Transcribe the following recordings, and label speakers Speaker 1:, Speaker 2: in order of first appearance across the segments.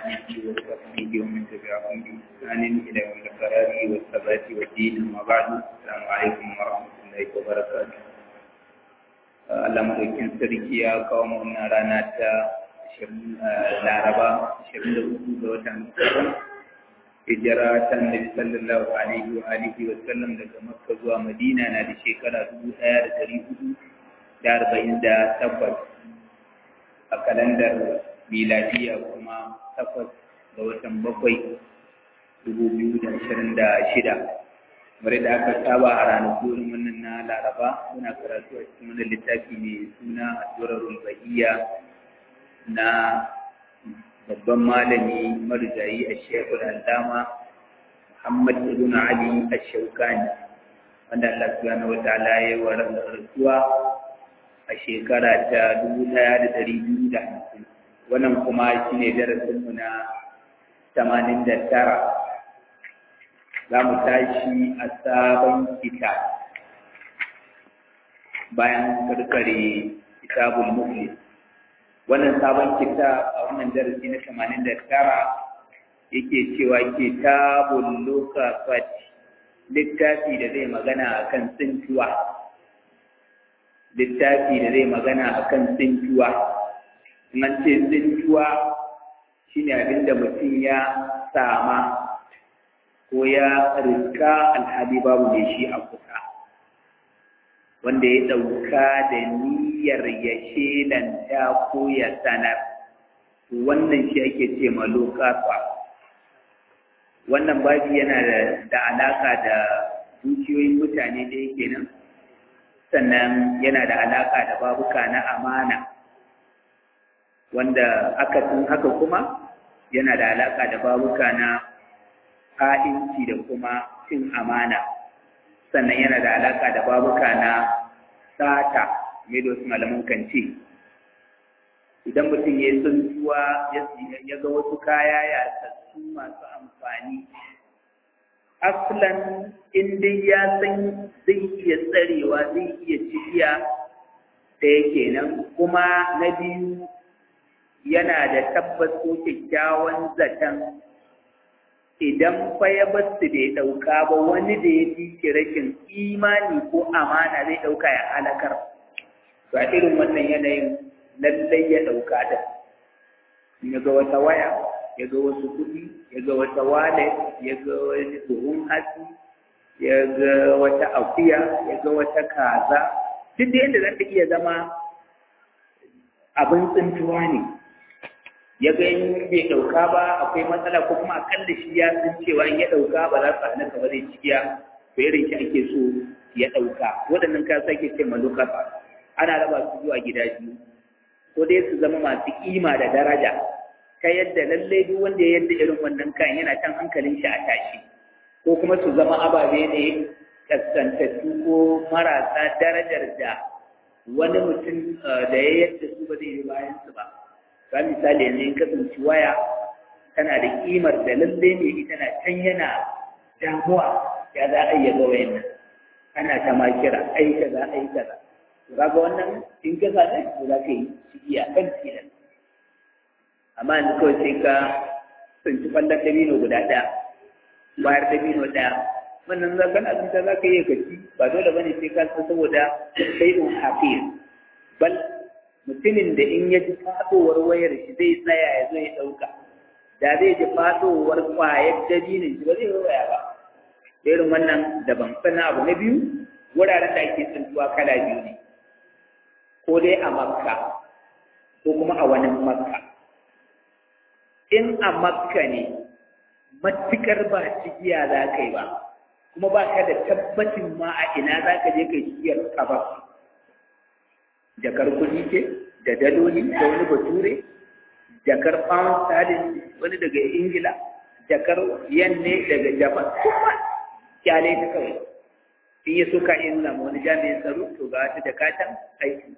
Speaker 1: آله وصحبه ومن تبعهم بإحسان إلى يوم القرار والثبات والدين أما بعد السلام عليكم ورحمة الله وبركاته Allah madaukin sarki ya kawo mu wannan rana ta Laraba 24 ga watan Muharram hijira ta Annabi sallallahu alaihi wa alihi wa sallam daga Makka zuwa Madina na da shekara 1448 a kalandar miladiya kuma takwas ga watan bakwai dubu biyu da ashirin da shida kamar da aka saba a ranaku irin wannan na laraba muna karatu a cikin wani littafi mai suna addu'arul bahiyya na babban malami marigayi a shekul allama muhammad ibn ali ash-shawkani wanda Allah subhanahu wa ta'ala ya yi wa rasuwa a shekara ta dubu ɗaya da ɗari biyu da hamsin wannan kuma shi ne darasinmu na tamanin da tara za mu tashi a sabon kita bayan karkare kitabul muflis wannan sabon kita a wannan darasi na tamanin da tara yake cewa kitabul lokafat littafi da zai magana akan tsintuwa littafi da zai magana akan tsintuwa nan ce tsintuwa shi ne abinda mutum ya sama ko ya rika alhali babu mai shi a kusa wanda ya ɗauka da niyyar ya shelanta ko ya sanar wannan shi ake ce malokafa wannan babi yana da alaka da dukiyoyin mutane da yake nan sannan yana da alaka da babuka na amana wanda akasin haka kuma yana da alaƙa da babuka na ha'inci da kuma cin amana sannan yana da alaƙa da babuka na sata mai da wasu malaman kan ce idan mutum ya yi tsuntuwa ya ga wasu kaya ya sassu masu amfani aslan in dai ya san zai iya tsarewa zai iya cikiya da yake nan kuma na biyu yana da tabbas ko kyakkyawan zaton idan fa ya basu da ya ɗauka ba wani da ya fi rashin imani ko amana zai ɗauka ya halakar to a irin wannan yanayin lallai ya ɗauka da ya ga wata waya ya ga wasu kuɗi ya ga wata wallet ya ga wani buhun hatsi ya ga wata akuya ya ga wata kaza duk da yadda za ta iya zama abin tsintuwa ne ya ga in bai ɗauka ba akwai matsala ko kuma akalla shi ya san cewa in ya ɗauka ba za su hana ka ba zai cikiya to irin shi ake so ya ɗauka waɗannan kayan sake ce malukafa ana raba su zuwa gida biyu ko dai su zama masu kima da daraja ta yadda lallai duk wanda ya yadda irin wannan kayan yana can hankalin shi a tashi ko kuma su zama ababe ne kaskantattu ko marasa darajar da wani mutum da ya yadda su ba zai yi bayan su ba ga misali yanzu in kasance waya tana da kimar da lalle ne ita na can yana damuwa ya za a iya ga wayan nan ana ta ma kira ai kaza ai kaza ga ga wannan in ka sa ne za ka yi ciki a kan tilan amma yanzu kawai sai ka tsinci kwallon dabino guda ɗaya bayar dabino ɗaya wannan za kana tsinta za ka iya kaci ba dole bane sai ka san saboda sai un hafiz bal mutumin da in ya ji faɗowar wayar shi zai tsaya ya zo ya ɗauka da zai ji faɗowar ƙwayar dabinin shi ba zai waya ba irin wannan daban sannan abu na biyu wuraren da ake tsintuwa kala biyu ne ko dai a makka ko kuma a wani makka in a makka ne matukar ba cikiya za ka yi ba kuma ba ka da tabbacin ma a ina za ka je ka yi cikiyar kabar jakar kuɗi ce da daloli da wani bature jakar pound sterling wani daga ingila jakar yen ne daga japan kuma kyale ta kawai in ya so ka in samu wani jami'in tsaro to ga wata jakatan aikin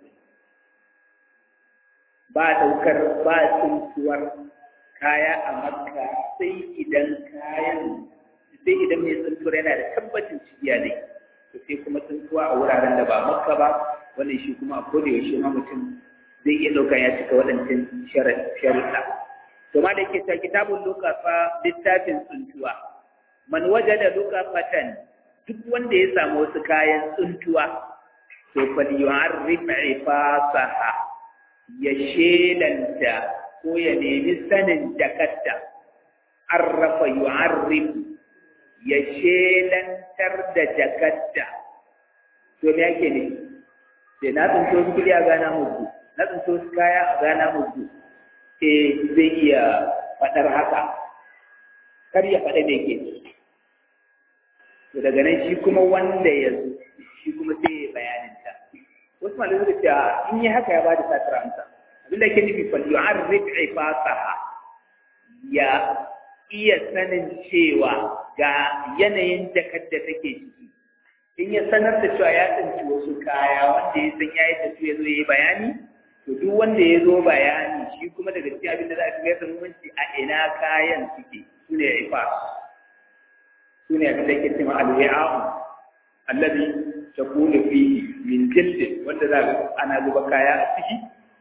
Speaker 1: ba daukar ba tsuntuwar kaya a makka sai idan kayan sai idan mai tsuntuwar yana da tabbacin cikiya ne to sai kuma tsuntuwa a wuraren da ba makka ba wannan shi kuma a koda yaushe ma mutum zai iya ɗauka ya cika waɗancan sharuɗa to ma da yake ta kitabun lukafa littafin tsuntuwa man wajada lukafatan duk wanda ya samu wasu kayan tsuntuwa to fal yu'arrif ifasaha ya shelanta ko ya nemi sanin jakarta arrafa yu'arrif ya shelantar da jakarta to me yake ne sai na tsinto su kudi a gana muku na tsinto su kaya a gana muku eh zai iya faɗar haka kar ya faɗa me ke to daga nan shi kuma wanda ya zo shi kuma sai ya bayanin ta wasu malamai suka ce in yi haka ya bada satar amsa abinda ke nufi fal yu'arrif ifasaha ya iya sanin cewa ga yanayin jakar da take ciki in ya sanar da cewa ya tsinci wasu kaya wanda ya san ya yi tafi ya zo ya yi bayani to duk wanda ya zo bayani shi kuma daga cikin abin da za a fi gasa muhimmanci a ina kayan suke su ne ifa su ne abin da ke cewa al-wi'a'u allazi takunu fihi min jildin wanda za ga ana zuba kaya a ciki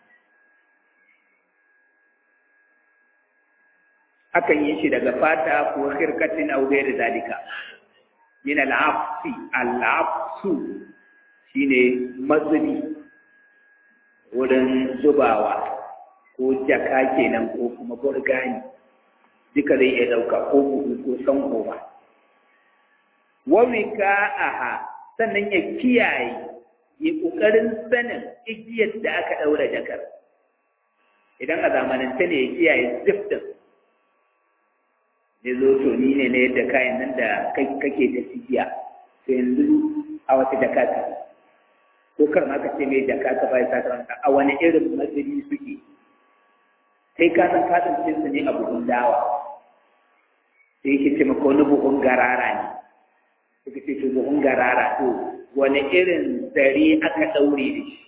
Speaker 1: akan yi shi daga fata ko khirkatin aw da zalika min al-afsi al-afsu shine mazuni wurin zubawa ko jaka kenan ko kuma burgani duka zai iya dauka ko buhu ko sanko ba wa wika'aha sannan ya kiyaye ya kokarin sanin igiyar da aka daura jakar idan a zamanance ne ya kiyaye ziftin da zo to ni ne na yadda kayan nan da kake ta sigiya to yanzu a wata jaka ta ko kar ma ka ce mai jaka ka bai sata wanda a wani irin matsiri suke kai ka san kasan cin su ne a buhun dawa sai yake ce maka wani buhun garara ne suka ce to buhun garara to wani irin zare aka daure da shi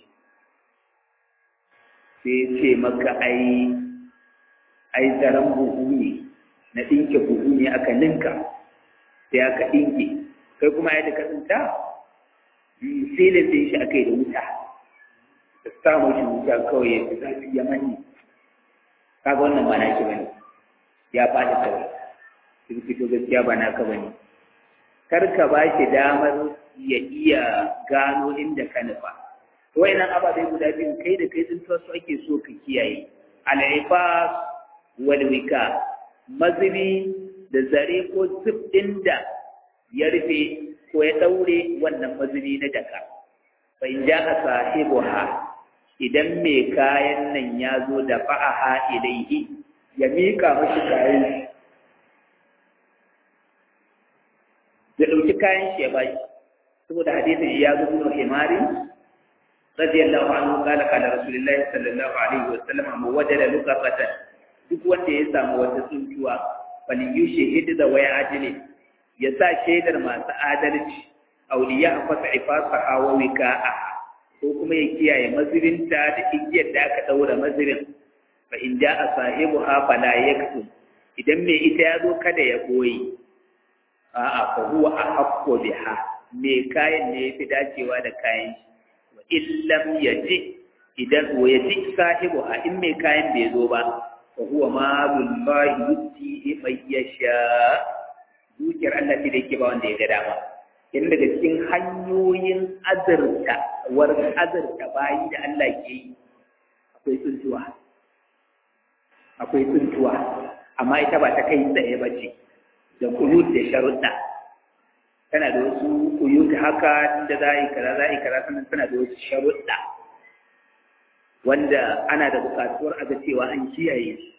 Speaker 1: sai ce maka ai ai zaren buhu ne na ɗinke buhu ne aka ninka sai aka ɗinke kai kuma yadda ka tsinta silin sai shi aka yi da wuta da samun shi wuta kawai ya fi zafi ya manne kaga wannan ba naki bane ya faɗi kawai sun fito gaskiya ba naka bane kar ka ba shi damar ya iya gano inda ka nufa wayannan ababai guda biyu kai da kai tsintuwa su ake so ka kiyaye al-ifas wal wika mazubi da zare ko zip ɗin da ya rufe ko ya ɗaure wannan mazubi na jaka bai ja a sahibu ha idan mai kayan nan ya zo da fa'aha ilaihi ya miƙa mashi kayan ya ɗauki kayan shi ya bashi saboda hadisin ya zo nuna himari radiyallahu anhu qala qala rasulullahi sallallahu alaihi wa sallam mu wajada lukafatan duk wanda ya samu wata tsuntuwa fali yushhid da waya ajli ya sa shaidar masu adalci auliya fasa ifasa hawa wika'a ko kuma ya kiyaye mazirinta da igiyar da aka daura mazirin fa in ja'a sahibuha fala yaktum idan mai ita ya zo kada ya boye a'a fa huwa ahaqqu biha me kayan ne yafi dacewa da kayan shi wa illam yaji idan wa yaji sahibuha in mai kayan bai zo ba fa huwa malullahi yuti man yasha dukiyar Allah ce da yake ba wanda ya ga dama in daga cikin hanyoyin azurta war azurta bayi da Allah ke yi akwai tsuntuwa akwai tsuntuwa amma ita ba ta kai tsaye ba ce da kuyut da sharuɗa tana da wasu kuyut haka inda za a yi kaza za a yi kaza sannan tana da wasu sharuɗa wanda ana da buƙatuwar a ga cewa an kiyaye su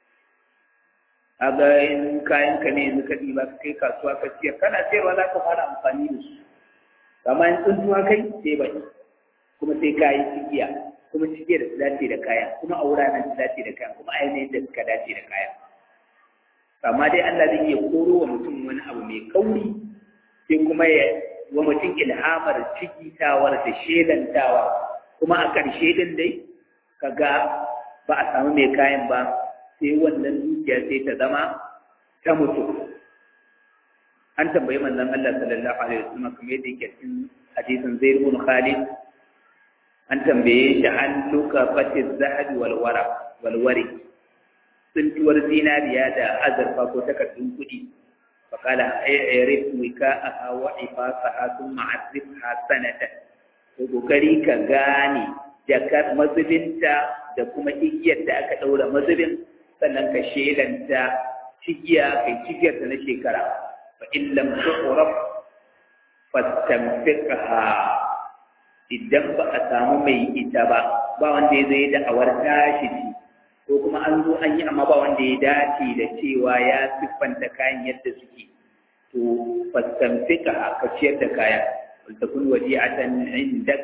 Speaker 1: a ga in kayan ka ne yanzu ka ɗiba ka kai kasuwa ka siyar kana sayarwa za ka fara amfani da su amma in tsuntuwa kai sai bai kuma sai ka yi cigiya kuma cike da su dace da kaya kuma a wuraren su dace da kaya kuma a yanayin da suka dace da kaya amma dai Allah zai iya koro wa mutum wani abu mai kauri sai kuma ya wa mutum ilhamar cikitawar da shelantawa kuma a ƙarshe din dai kaga ba a samu mai kayan ba sai wannan dukiya sai ta zama ta mutu an tambayi manzon Allah sallallahu alaihi wasallam kamar yadda yake cikin hadisin Zaid ibn Khalid an tambaye shi an luka fatiz zahabi wal wara wal wari tsuntuwar zinariya da azurfa ko takardun kuɗi faƙala ayyarif wika a hawa ifasa a sun ma'azif hasanata ko ƙoƙari ka gane jakar mazubinta da kuma igiyar da aka ɗaura mazubin sannan ka shelanta cigiya kai cigiyar ta na shekara fa in lam tu'raf fastanfiqha idan ba a samu mai ita ba ba wanda ya zai da awar tashi ci ko kuma an zo an yi amma ba wanda ya dace da cewa ya siffanta kayan yadda suke to fastanfiqha ka ciyar da kayan wal takun wadi'atan indak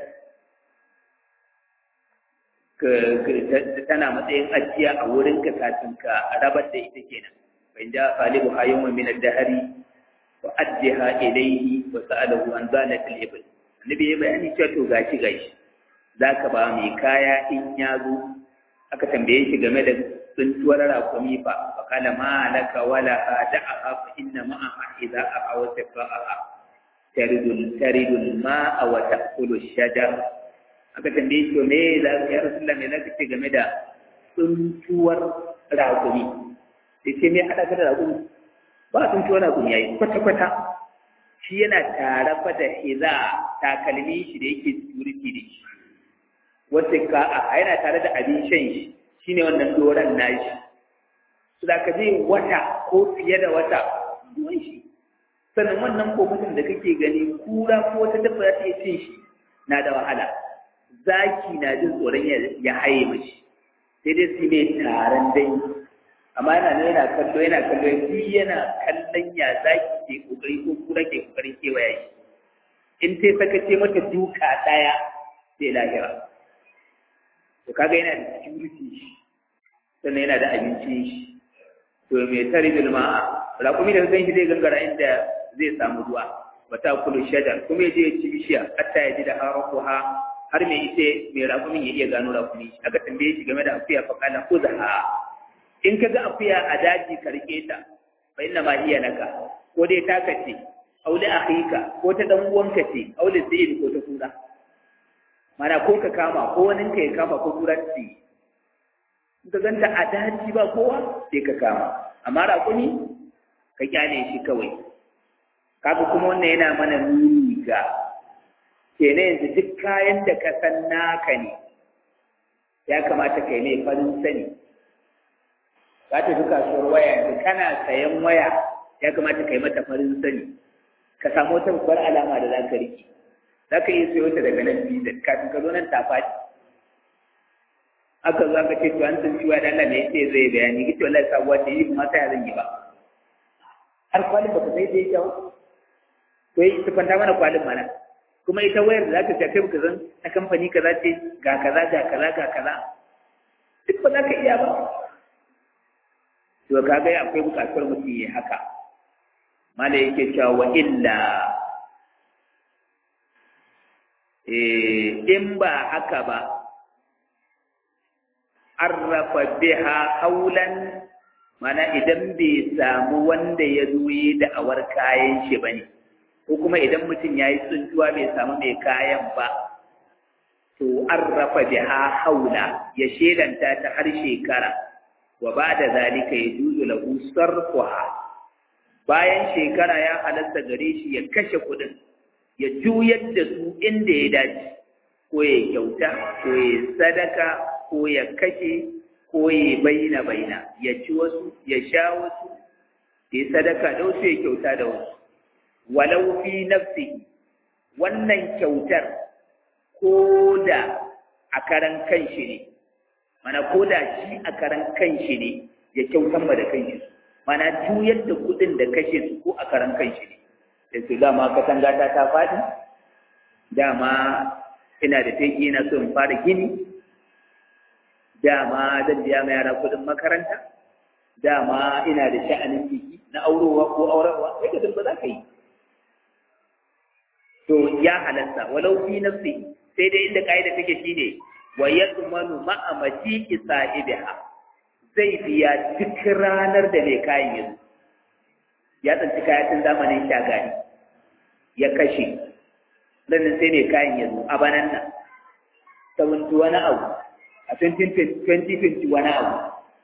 Speaker 1: tana matsayin ajiya a wurin ka kafin ka rabar da ita kenan fa inda qalibu hayyun min ad-dahri wa addiha ilayhi wa sa'alahu an zalat al-ibl annabi ya bayani cewa to gashi gashi zaka ba mai kaya in ya zo aka tambaye shi game da tsuntuwar rakumi fa fa kala ma laka wala da'aha fa inna ma'a idza a'a wa tafa'aha taridul taridul ma'a wa ta'kulu shajar aka tambaye shi me za ka ya rasulullah me zaka ce game da tsuntuwar rakumi sai ce me hada ka da rakumi ba tsuntuwar rakumi yayi kwata kwata shi yana tare fa da hiza takalmi shi da yake security da shi wata ka a yana tare da abin shan shi shine wannan doran nashi su da ka je wata ko fiye da wata ruwan shi sannan wannan kofatin da kake gani kura ko wata dabba za ta iya cin shi na da wahala zaki na jin tsoron ya haye mashi sai dai su ne taron dai amma yana nan yana kallo yana kallo shi yana kallon ya zaki ke kokari ko kura ke kokarin kewaya shi in sai sakace mata duka daya sai lahira to kaga yana da security shi sannan yana da abincin shi to mai tare bil ma'a raƙumi da zan shi zai gangara inda zai samu ruwa wata kulu shajar kuma ya je ya ci bishiya hatta ya ji da harakuha har mai ita mai raƙumin ya iya gano raƙumi aka tambaye shi game da akuya fa kana khudha in ka ga akuya a daji ka rike ta fa inna ma hiya laka ko dai taka ce aw li akhika ko ta dan uwanka ce aw li zaid ko ta kura mana ko ka kama ko wani ka ya kama ko kura ce in ka ganta a daji ba kowa sai ka kama amma raƙumi ka kyale shi kawai kaga kuma wannan yana mana nuni ga kenan yanzu duk kayan da ka san naka ne ya kamata kai mai farin sani ka tafi kasuwar waya yanzu kana sayan waya ya kamata kai mata farin sani ka samu wata babbar alama da za ka riƙe za ka iya sayo ta daga nan biza kafin ka zo nan ta faɗi aka zo aka ce to an san ciwa da Allah ne yace zai bayani kici wallahi sabuwa ce yi kuma sai zan yi ba har kwalin ba ka sai dai kyau to yi tufanta mana kwalin mana kuma ita wayar da za ta kai baka zan na kamfani kaza ce ga kaza ga kaza ga kaza duk ba za ka iya ba to kaga akwai bukatar mutum yi haka mala yake cewa wa illa in ba haka ba arrafa biha haulan mana idan bai samu wanda ya zo yi da'awar kayan shi bane ko kuma idan mutum ya yi tsuntuwa bai samu mai kayan ba to an rafa biha haula ya shelanta ta har shekara wa ba da zalika ya juzu lahu sarfuha bayan shekara ya halatta gare shi ya kashe kuɗin ya juyar da su inda ya dace ko ya kyauta ko ya sadaka ko ya kashe ko ya baina baina ya ci wasu ya sha wasu ya sadaka da wasu ya kyauta da wasu walau fi nafsihi wannan kyautar ko da a karan kanshi ne mana ko da shi a karan kanshi ne ya kyautan ma da kanshi mana juyar da kudin da kashe su ko a karan kanshi ne da su dama katanga ta ta faɗi dama ina da teki ina so in fara gini dama zan biya ma yara kudin makaranta dama ina da sha'anin biki na aurowa ko aurarwa sai ka ba za ka yi to ya halatta walau fi nafsi sai dai inda kaida take shine wa yadmanu ma'a matiki sahibiha zai biya duk ranar da mai kayan yanzu ya tsanci kayan zamanin shagari ya kashe sannan sai mai kayan yanzu a banan nan seventy wani abu a 2020 wani abu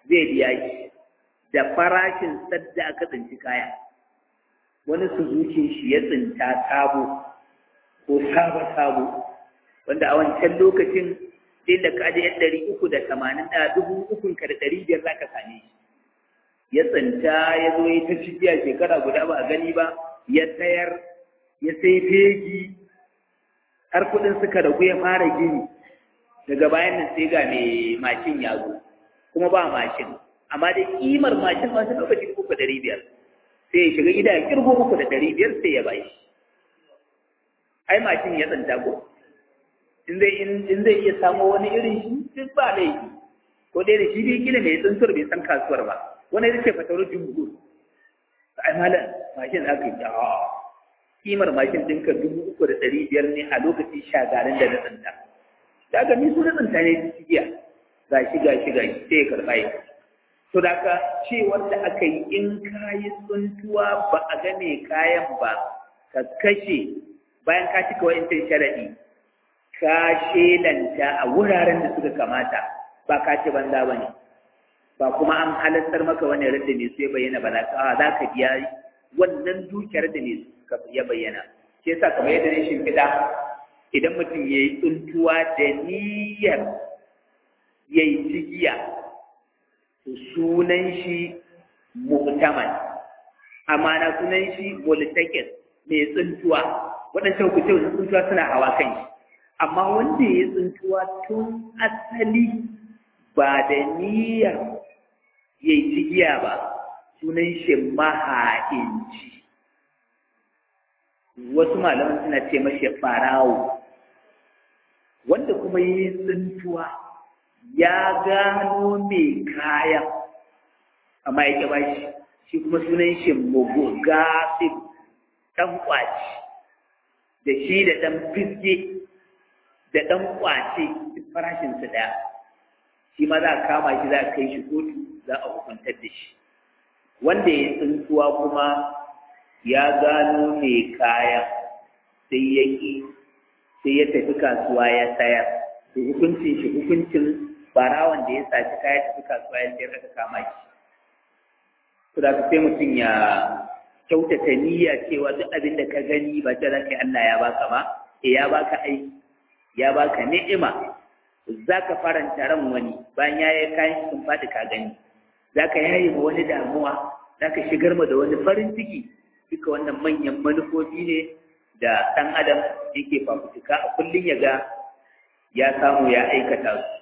Speaker 1: zai biya shi da farashin sadda aka tsinci kaya wani su zuce shi ya tsinta sabo ko sabo-sabo wanda a wancan lokacin din da ka aje yan ɗari uku da tamanin da dubu ukun ka da ɗari biyar za ka same shi ya tsinta ya zo ya ta cikiya shekara guda ba a gani ba ya sayar ya sai fegi har kuɗin suka ragu ya fara gini daga bayan nan sai ga mai mashin ya zo kuma ba mashin amma dai kimar mashin masu lokacin uku da ɗari biyar sai ya shiga gida ya kirgo uku da ɗari biyar sai ya bashi ai mashin ya tsinta ko in zai in zai iya samo wani irin shi duk ba laifi ko dai da shi dai kila mai tsuntur bai san kasuwar ba wani ya ce fatawar jumhur ai malam mashin aka yi a kimar mashin ɗinka dubu uku da ɗari biyar ne a lokacin shagarin da na tsinta da ga ni su na tsinta ne cikiya ga shi ga shi ga shi sai ya karɓa ya to da ka ce wanda aka yi in kayi tsuntuwa ba a ga mai kayan ba ka kashe bayan ka cika wa'incan sharaɗi ka shelanta a wuraren da suka kamata ba ka ci banza ba ne ba kuma an halartar maka wani radda ne su ya bayyana ba za ka biya wannan dukiyar da ne ya bayyana shi yasa kamar yadda ne shimfiɗa idan mutum ya yi tsuntuwa da niyyar ya yi cigiya to sunan shi mu'taman amma na sunan shi multakin mai tsuntuwa waɗancan hukunce wasu tsuntuwa suna hawa kan shi amma wanda ya tsuntuwa tun asali ba da niyyar ya yi cigiya ba sunan shi maha'inci wasu malaman suna ce mashi farawo wanda kuma yi tsintuwa ya gano mai kaya amma ya ba shi shi kuma sunan shi mugu gafin ɗan ƙwaci da shi da ɗan fiske da ɗan ƙwace duk farashinsu ɗaya shi ma za a kama shi za a kai shi kotu za a hukuntar da shi wanda ya tsintuwa kuma ya gano mai kaya sai ya ƙi sai ya tafi kasuwa ya sayar to hukuncin shi hukuncin barawan da ya saci kaya tafi kasuwa ya sayar aka kama shi to da sai mutum ya kyautata niyya cewa duk abin da ka gani ba ta zaka Allah ya baka ba eh ya baka aiki ya baka ni'ima zaka faranta ran wani bayan ya yi kayan sun faɗi ka gani zaka yayi ma wani damuwa zaka shigar ma da wani farin ciki duka wannan manyan manufofi ne da ɗan adam yake fafutuka a kullum ya ga ya samu ya aikata su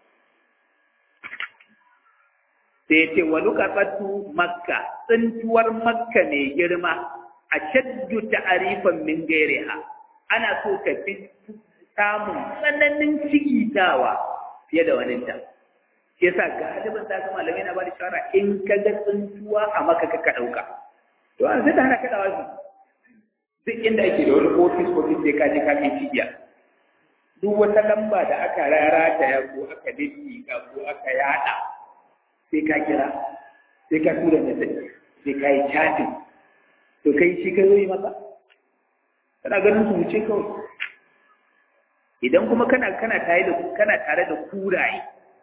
Speaker 1: sai ce wa lukafatu makka tsintuwar makka mai girma a shaddu ta'arifan min gairiha ana so ka fi samun tsananin cigitawa fiye da wani ta shi yasa galibin ta ga malamai na ba da shawara in ka ga tsintuwa a maka ka ɗauka to an sai da hana kada wasu duk inda ake da wani ofis ofis sai ka je ka kai cibiya duk wata lamba da aka rarata ya ko aka ka ko aka yada sai ka kira sai ka tura message sai ka yi chatting to kai shi ka yi masa kana ganin su wuce kawai idan kuma kana kana tare da kana tare da kuraye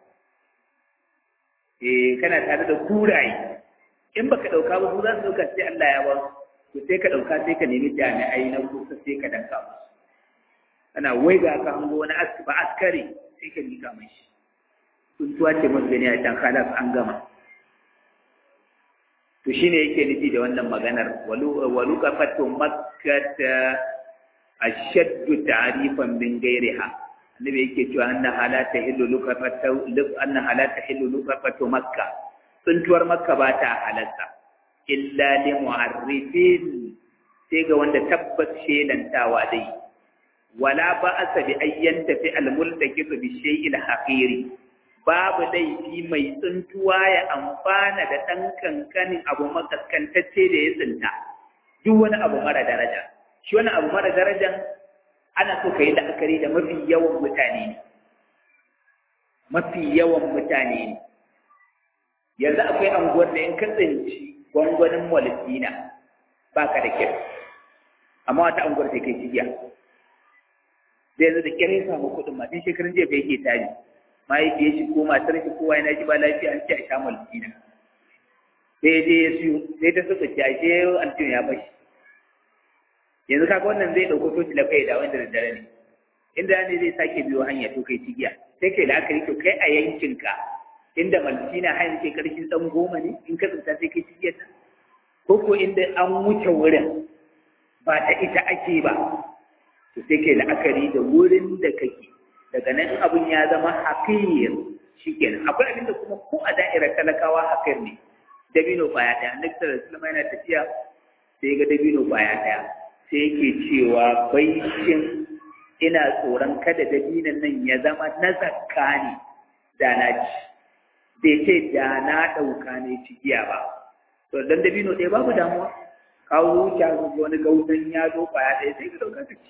Speaker 1: eh kana tare da kuraye in baka dauka ba su za su dauka sai Allah ya ba su to sai ka dauka sai ka nemi jami'ai na kusa sai ka danka musu ana waiga ka hango wani ba askare sai ka mika mai shi tuntuwa ce mun gani a can kalas an gama to shine yake nufi da wannan maganar walu walu kafatu makkata ashaddu ta'rifan min ghairiha annabi yake cewa anna halata hillu lukafatu anna halata hillu lukafatu makka tuntuwar makka ba ta halatta illa li mu'arrifin sai ga wanda tabbas shelantawa dai wala ba asa bi ayyan tafi al-multaqitu bi shay'il haqiri babu laifi mai tsuntuwa ya amfana da ɗan kankanin abu makaskantacce da ya tsinta duk wani abu mara daraja shi wani abu mara darajan ana so ka yi la'akari da mafi yawan mutane ne mafi yawan mutane ne yanzu akwai anguwar da in ka tsinci gwangwanin molisina ba ka da kyau amma wata anguwar sai kai cigiya da yanzu da kyar ya samu kuɗin ma tun shekarun jiya fa yake tari mahaifiyar shi ko matar shi kowa yana ji ba lafiya an ce a sha maltina sai je ya siyo sai ta suka ce ashe altin ya bashi yanzu kaga wannan zai dauko toci da kai da wanda da dare ne inda ne zai sake biyo hanya to kai cigiya sai kai la'akari to kai a yankinka inda maltina hanyar ke karshen dan goma ne in ka tsinta sai kai cigiyar ta ko ko inda an wuce wurin ba ta ita ake ba to sai kai la'akari da wurin da kake daga nan abin ya zama haƙiyar shi kenan akwai abinda kuma ko a da'irar talakawa haƙiyar ne dabino ƙwaya ɗaya annabi sallallahu alaihi wasallam yana tafiya sai ga dabino ƙwaya ɗaya sai yake cewa baishin ina tsoron kada dabinon nan ya zama na zakka ne da na ci bai ce da na ɗauka ne cigiya ba to dan dabino ɗaya babu damuwa kawo wuce wani gautan ya zo ƙwaya ɗaya sai ka ɗauka ka ci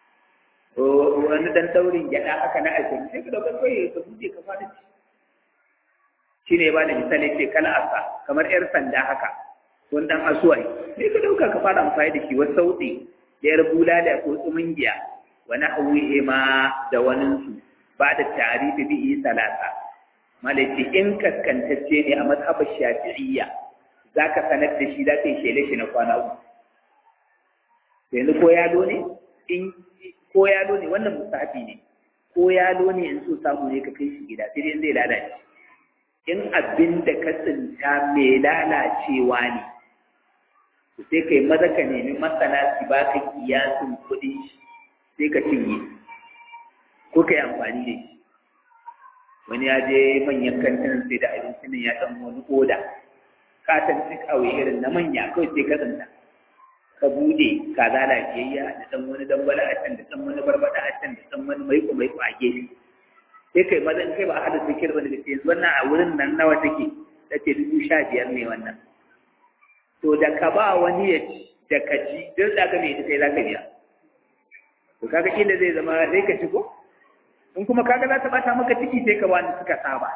Speaker 1: wani dan daurin gyada haka na ashirin sai ka dauka kai ka buɗe ka fara ci shi ne ba da misali ce kala asa kamar yar sanda haka wani dan asuwai sai ka dauka ka fara amfani da shi wasu sauɗi da yar bulala ko tsumungiya wani hauye ma da waninsu ba da tarihi bihi salasa malaci in kaskantacce ne a mazhabar shafi'iyya za ka sanar da shi za ka yi shele shi na kwana uku yanzu ko yalo ne in ko yalo ne wannan musafi ne ko yalo ne in so samu ne ka kai shi gida sai dai zai lalace in abin da ka tsinta mai lalacewa ne to sai kai maza ka nemi masana su ba ka kiyasin kuɗin shi sai ka cinye ko ka yi amfani da shi wani ya je manyan kantin sai da abinci nan ya ɗan wani oda katon cik irin na manya kawai sai ka tsinta ka bude kaza lafiyayya da dan wani dambala a can da dan wani barbada a can da dan wani maiko maiko a gefe sai kai maza in kai ba a hada zikir ba da sai wannan a wurin nan nawa take tace dubu sha biyar ne wannan to da ka ba wani ya ci da ka ci duk da ka mai ita sai za ka biya to kaga kila zai zama sai ka ci ko in kuma kaga za ta bata maka ciki sai ka wani suka saba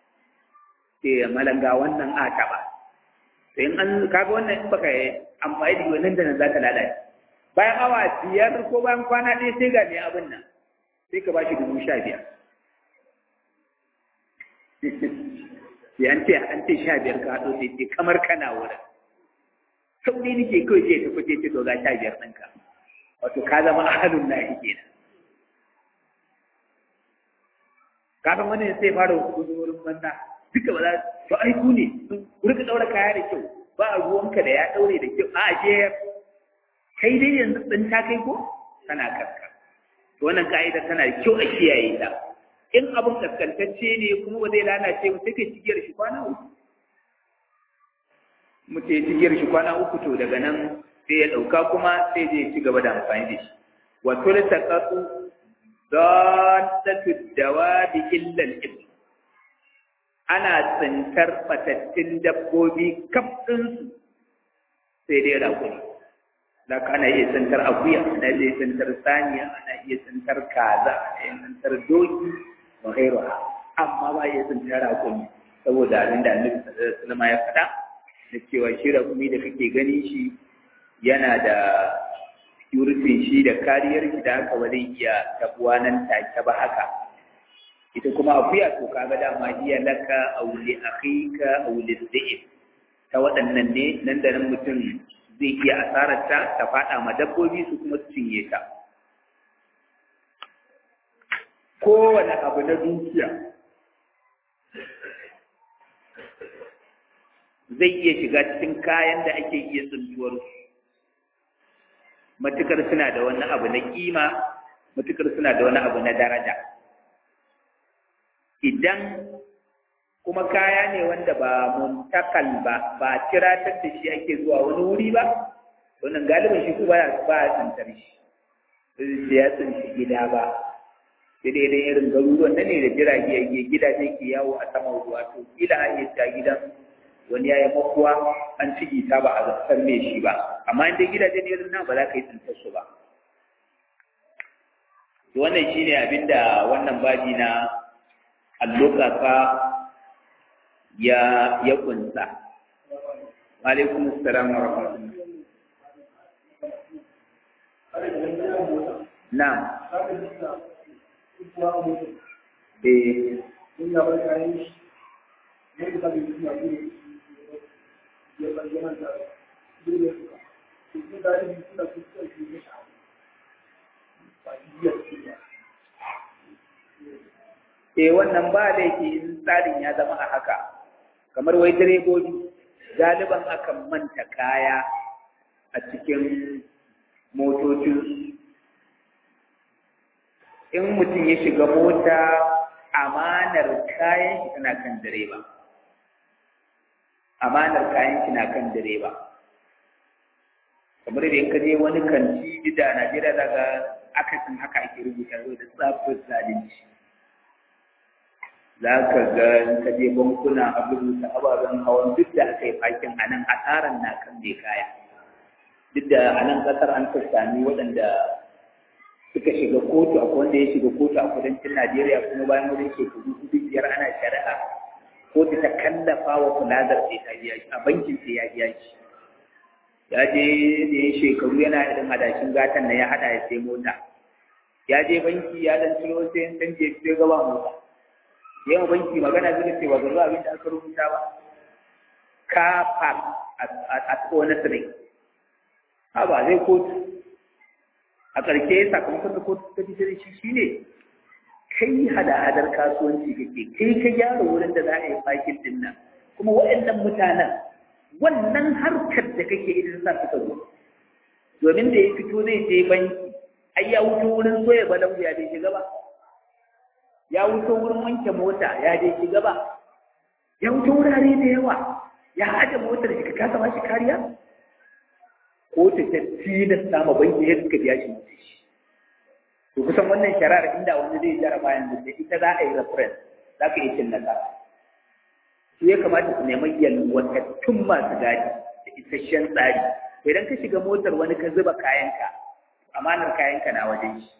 Speaker 1: sai malanga wannan a ta ba sai in an kaga wannan in baka yi amfani da wannan da nan za ka lalace bayan awa biyar ko bayan kwana ɗaya sai ga mai abin nan sai ka ba shi dubu sha biyar sai an ce an ce sha biyar ka haɗo sai ce kamar kana wurin sauri nake kawai ce tafi ce ce to ga sha biyar ɗinka wato ka zama ahalun lahi kenan kafin wani sai fara wasu wurin banza duka ba za to ai ku ne ku rika daura kaya da kyau ba a ruwanka da ya daure da kyau a je kai dai yanzu din ta kai ko kana karka to wannan ka'ida tana da kyau a kiyaye ta in abun kaskantacce ne kuma ba zai lalace ba sai kai cigiyar shi kwana uku mutum ya cigiyar shi kwana uku to daga nan sai ya ɗauka kuma sai zai ci gaba da amfani da shi wa tultaqatu daddatu dawabi illa al-ibn ana tsintar fatattun dabbobi kaf ɗinsu sai dai raƙuri da ka ana iya tsintar akuya ana iya tsintar saniya ana iya tsintar kaza ana iya tsintar doki wa ghairuha amma ba iya tsintar raƙumi saboda abin da annabi sallallahu alaihi wasallam ya faɗa da cewa shi raƙumi da kake gani shi yana da security shi da kariyar shi da haka ba zai iya tabuwa nan take ba haka ita kuma akuya to kaga dama iya laka aw li akhika aw li dhi'b ta waɗannan ne nan da nan mutum zai iya asarar ta ta fada ma dabbobi su kuma su cinye ta kowane abu na dukiya zai iya shiga cikin kayan da ake iya tsuntuwar su matukar suna da wani abu na kima matukar suna da wani abu na daraja idan kuma kaya ne wanda ba muntakal ba ba tiratar da shi ake zuwa wani wuri ba wannan galibin shi kuma ba ya tsantar shi sai ya tsinci gida ba sai dai idan irin garuruwan nan ne da jirage ya gidaje ke yawo a saman ruwa to kila a iya ta gidan wani ya yi makuwa an ciki ta ba a zartar mai shi ba amma in dai gidaje ne irin nan ba za ka yi tsintar su ba wannan shine abinda wannan babi na allokaka ya ya kunsa alaikum assalam wa rahmatullah na'am eh
Speaker 2: in ya bar kayan shi ne da bai yi ya bude ya bar yana da dole su ka su da yi suna su ka shi ne ba iya su ba
Speaker 1: eh wannan ba da yake in tsarin ya zama a haka kamar wai direbobi galiban akan manta kaya a cikin motocin in mutum ya shiga mota amanar kayan shi tana kan direba amanar kayan shi na kan direba kamar da in ka je wani kanti da Najeriya daga akasin haka ake rubuta da tsafin zalunci za ka ga in ka je bankuna a rubuta ababen hawan duk da aka yi fakin a nan asaran na kan mai kaya duk da a nan ƙasar an sami waɗanda suka shiga kotu akwai wanda ya shiga kotu a kudancin Najeriya kuma bayan wurin shekaru hudu biyar ana shari'a kotu ta kallafa wa kulazar sai ta biya shi a bankin sai ya biya shi ya je da ya shekaru yana irin hadashin gatan na ya hada ya sai mota ya je banki ya dan ciro sai ya canje sai gaba mota yawan banki magana zai ce ba zuwa abin da aka rubuta ba ka park a wani tsirai ha ba zai kotu a ƙarshe sakamakon da kotu ta fitar da shi shine kai hada-hadar kasuwanci kake kai ka gyara wurin da za a yi fakin din nan kuma waɗannan mutanen wannan harkar da kake idan sa suka zo domin da ya fito zai je banki ai ya wuce wurin soya balangu ya bai shiga ba ya wuce wurin wanke mota ya bai shiga ba ya wuce wurare da yawa ya haɗa motar shi ka kasa ba shi kariya ko ta ta tilasta ma banki ya suka biya shi mutu shi to kusan wannan shari'ar inda wani zai jaraba yanzu da ita za a yi reference za ka iya cin nasara su ya kamata su nemi yalwatattun masu gadi da isasshen tsari idan ka shiga motar wani ka zuba kayanka amanar kayanka na wajen shi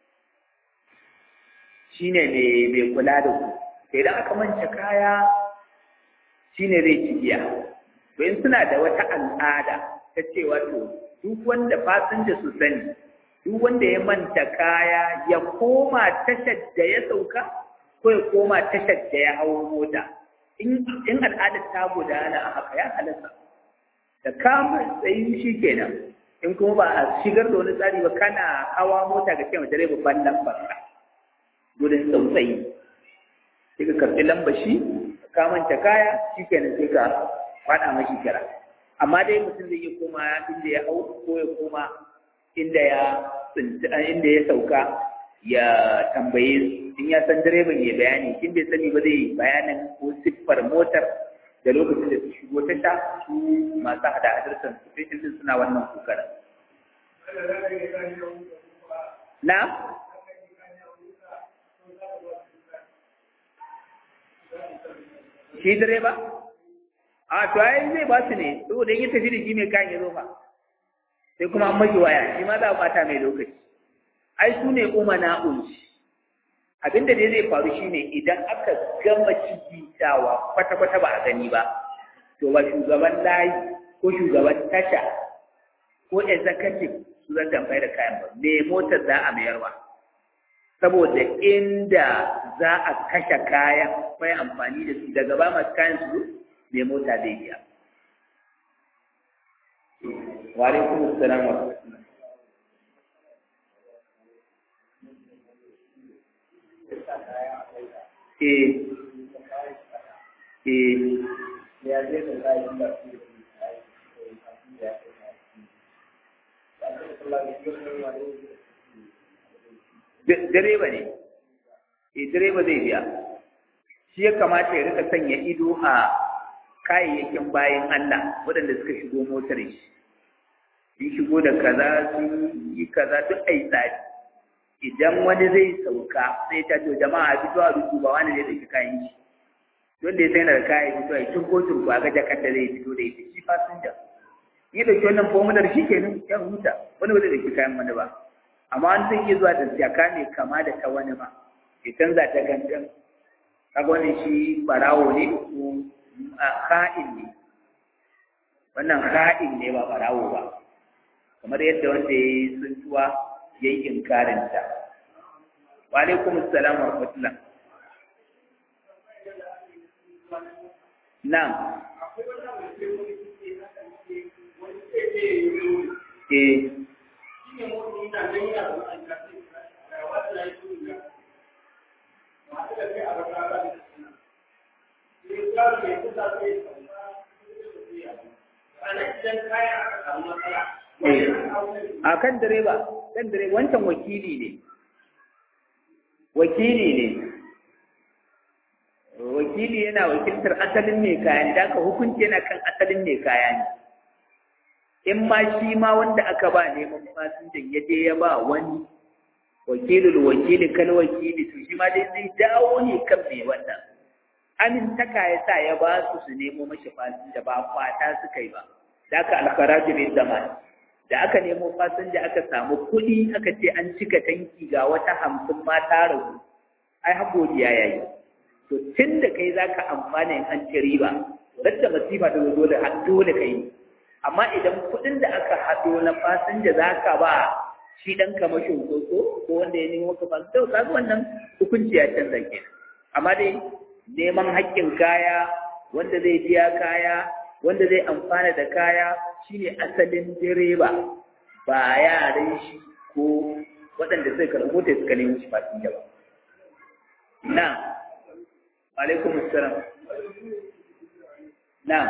Speaker 1: shine mai kula da ku idan aka manta kaya shine zai ci biya to in suna da wata al'ada ta cewa to duk wanda fasinja su sani duk wanda ya manta kaya ya koma tashar da ya sauka ko ya koma tashar da ya hawo mota in al'adar ta gudana a haka ya halatta da kamar tsayi shi kenan in kuma ba a shigar da wani tsari ba kana hawa mota ga cewa direba ban lambar ka gudun tsautsayi sai ka karɓi lambar shi ka manta kaya shi kenan sai ka faɗa mashi kira amma dai mutum zai iya koma inda ya hau ko ya koma inda ya inda ya sauka ya tambaye su in ya san direban ya bayani in bai sani ba zai bayanin ko siffar motar da lokacin da su shigo ta sha su masu hada hadar transportation din suna wannan kokarin na shi direba a to ai zai ba su ne saboda in ya tafi da shi mai kayan ya zo fa sai kuma an maki waya shi ma za a bata mai lokaci ai su ne umana unci abinda dai zai faru shine idan aka gama cigitawa kwata-kwata ba a gani ba to ba shugaban layi ko shugaban tasha ko executive su zan tambayi da kayan ba me motar za a mayarwa saboda inda za a kashe kayan mai amfani da su daga ba masu kayan su me mota zai biya wa alaikum assalam wa rahmatullah eh eh
Speaker 2: ya je da kayan da su
Speaker 1: direba ne eh direba zai biya shi ya kamata ya rika sanya ido a kayayyakin bayan Allah waɗanda suka shigo motar shi sun shigo da kaza sun yi kaza duk ai tsari idan wani zai sauka sai ta ce jama'a fito a rubu ba wani zai dauki kayan shi wanda ya sai da kayan fito a turko turko a ga jakar da zai fito da ita shi fasinja ya dauki wannan fomular shi kenan ya huta wani ba zai dauki kayan wani ba amma an zai iya zuwa da jaka ne kama da ta wani ba ya canza ta gangan kaga wannan shi barawo ne ko ha'in ne wannan ha'in ne ba barawo ba kamar yadda wanda ya yi tsuntuwa ya yi inkarinta wa alaikum assalam wa rahmatullah na eh a kan direba kan direba wancan wakili ne wakili ne wakili yana wakiltar asalin mai kayan da aka hukunci yana kan asalin mai kaya ne in ma shi ma wanda aka ba neman fasinjan ya je ya ba wani wakilul wakili kal wakili to shi ma dai zai dawo ne kan mai wannan amintaka ya sa ya ba su su nemo mashi fasinja ba kwata suka yi ba da aka alkharaju bin zaman da aka nemo fasinja aka samu kuɗi aka ce an cika tanki ga wata hamsin ma ta ragu ai haƙodiya ya yi to tun da kai za ka amfana in an ci riba radda masifa ta zo dole dole ka yi amma idan kuɗin da aka haɗo na fasinja za ka ba shi ɗan kamashin koko ko wanda ya nemo ka fasinja ka ga wannan hukunci ya canza kenan amma dai neman haƙƙin kaya wanda zai biya kaya wanda zai amfana da kaya shine asalin direba ba yaran shi ko waɗanda suka karɓo mota suka nemo shi fasinja ba na alaikum assalam na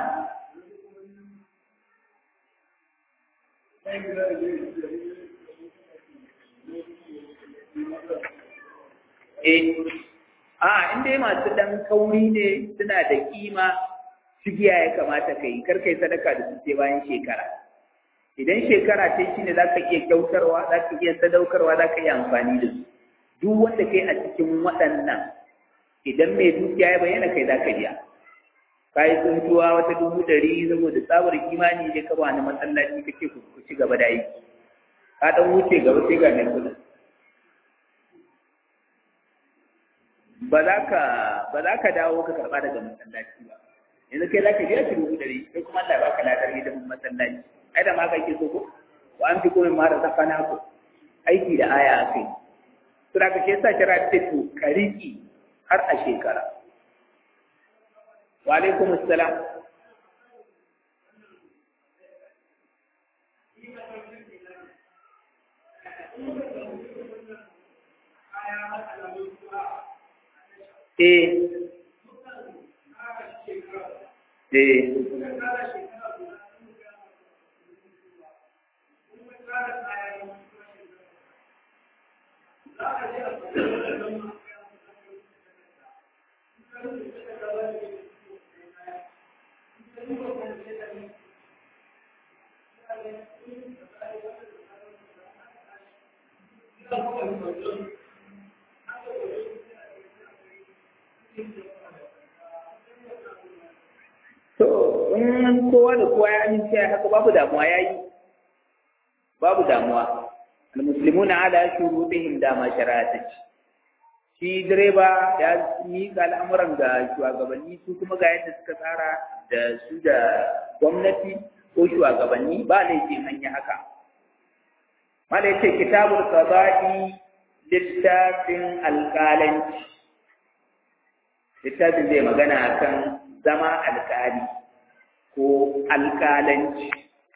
Speaker 1: eh a inda masu dan kauri ne suna da kima cigiya ya kamata ka yi karkai sadaka da su sai bayan shekara idan shekara ce shi ne za ka iya kyautarwa za ka iya sadaukarwa za ka iya amfani da su duk wanda kai a cikin waɗannan idan mai dukiya ya bayyana kai za ka biya ka yi tsuntuwa wata dubu ɗari saboda tsabar kimani ne ka ba ni masallaci kake ku ci gaba da aiki ka ɗan wuce gaba sai ga mai kuɗin ba za ka ba za ka dawo ka karɓa daga masallaci ba yanzu kai za ka biya shi dubu ɗari sai kuma Allah ya baka ladar hidimin masallaci ai da ma ka ke so ko wa an fi komai ma da safana ko aiki da aya a kai to da ka ke sa kira ta to ka riƙi har a shekara wa alaikum assalam Eh. Eh. To, in kowa da kowa ya amince ya haka babu damuwa ya yi, babu damuwa. Al-Muslimuna ala shurutihim da ma shari'ata ce. Shi direba ya miƙa al'amuran ga shugabanni su kuma ga yadda suka tsara da su da gwamnati ko shugabanni ba laifin an yi haka. Mala yace kitabul qada'i littafin alƙalanci. Littafin zai magana akan zama alƙali ko alƙalanci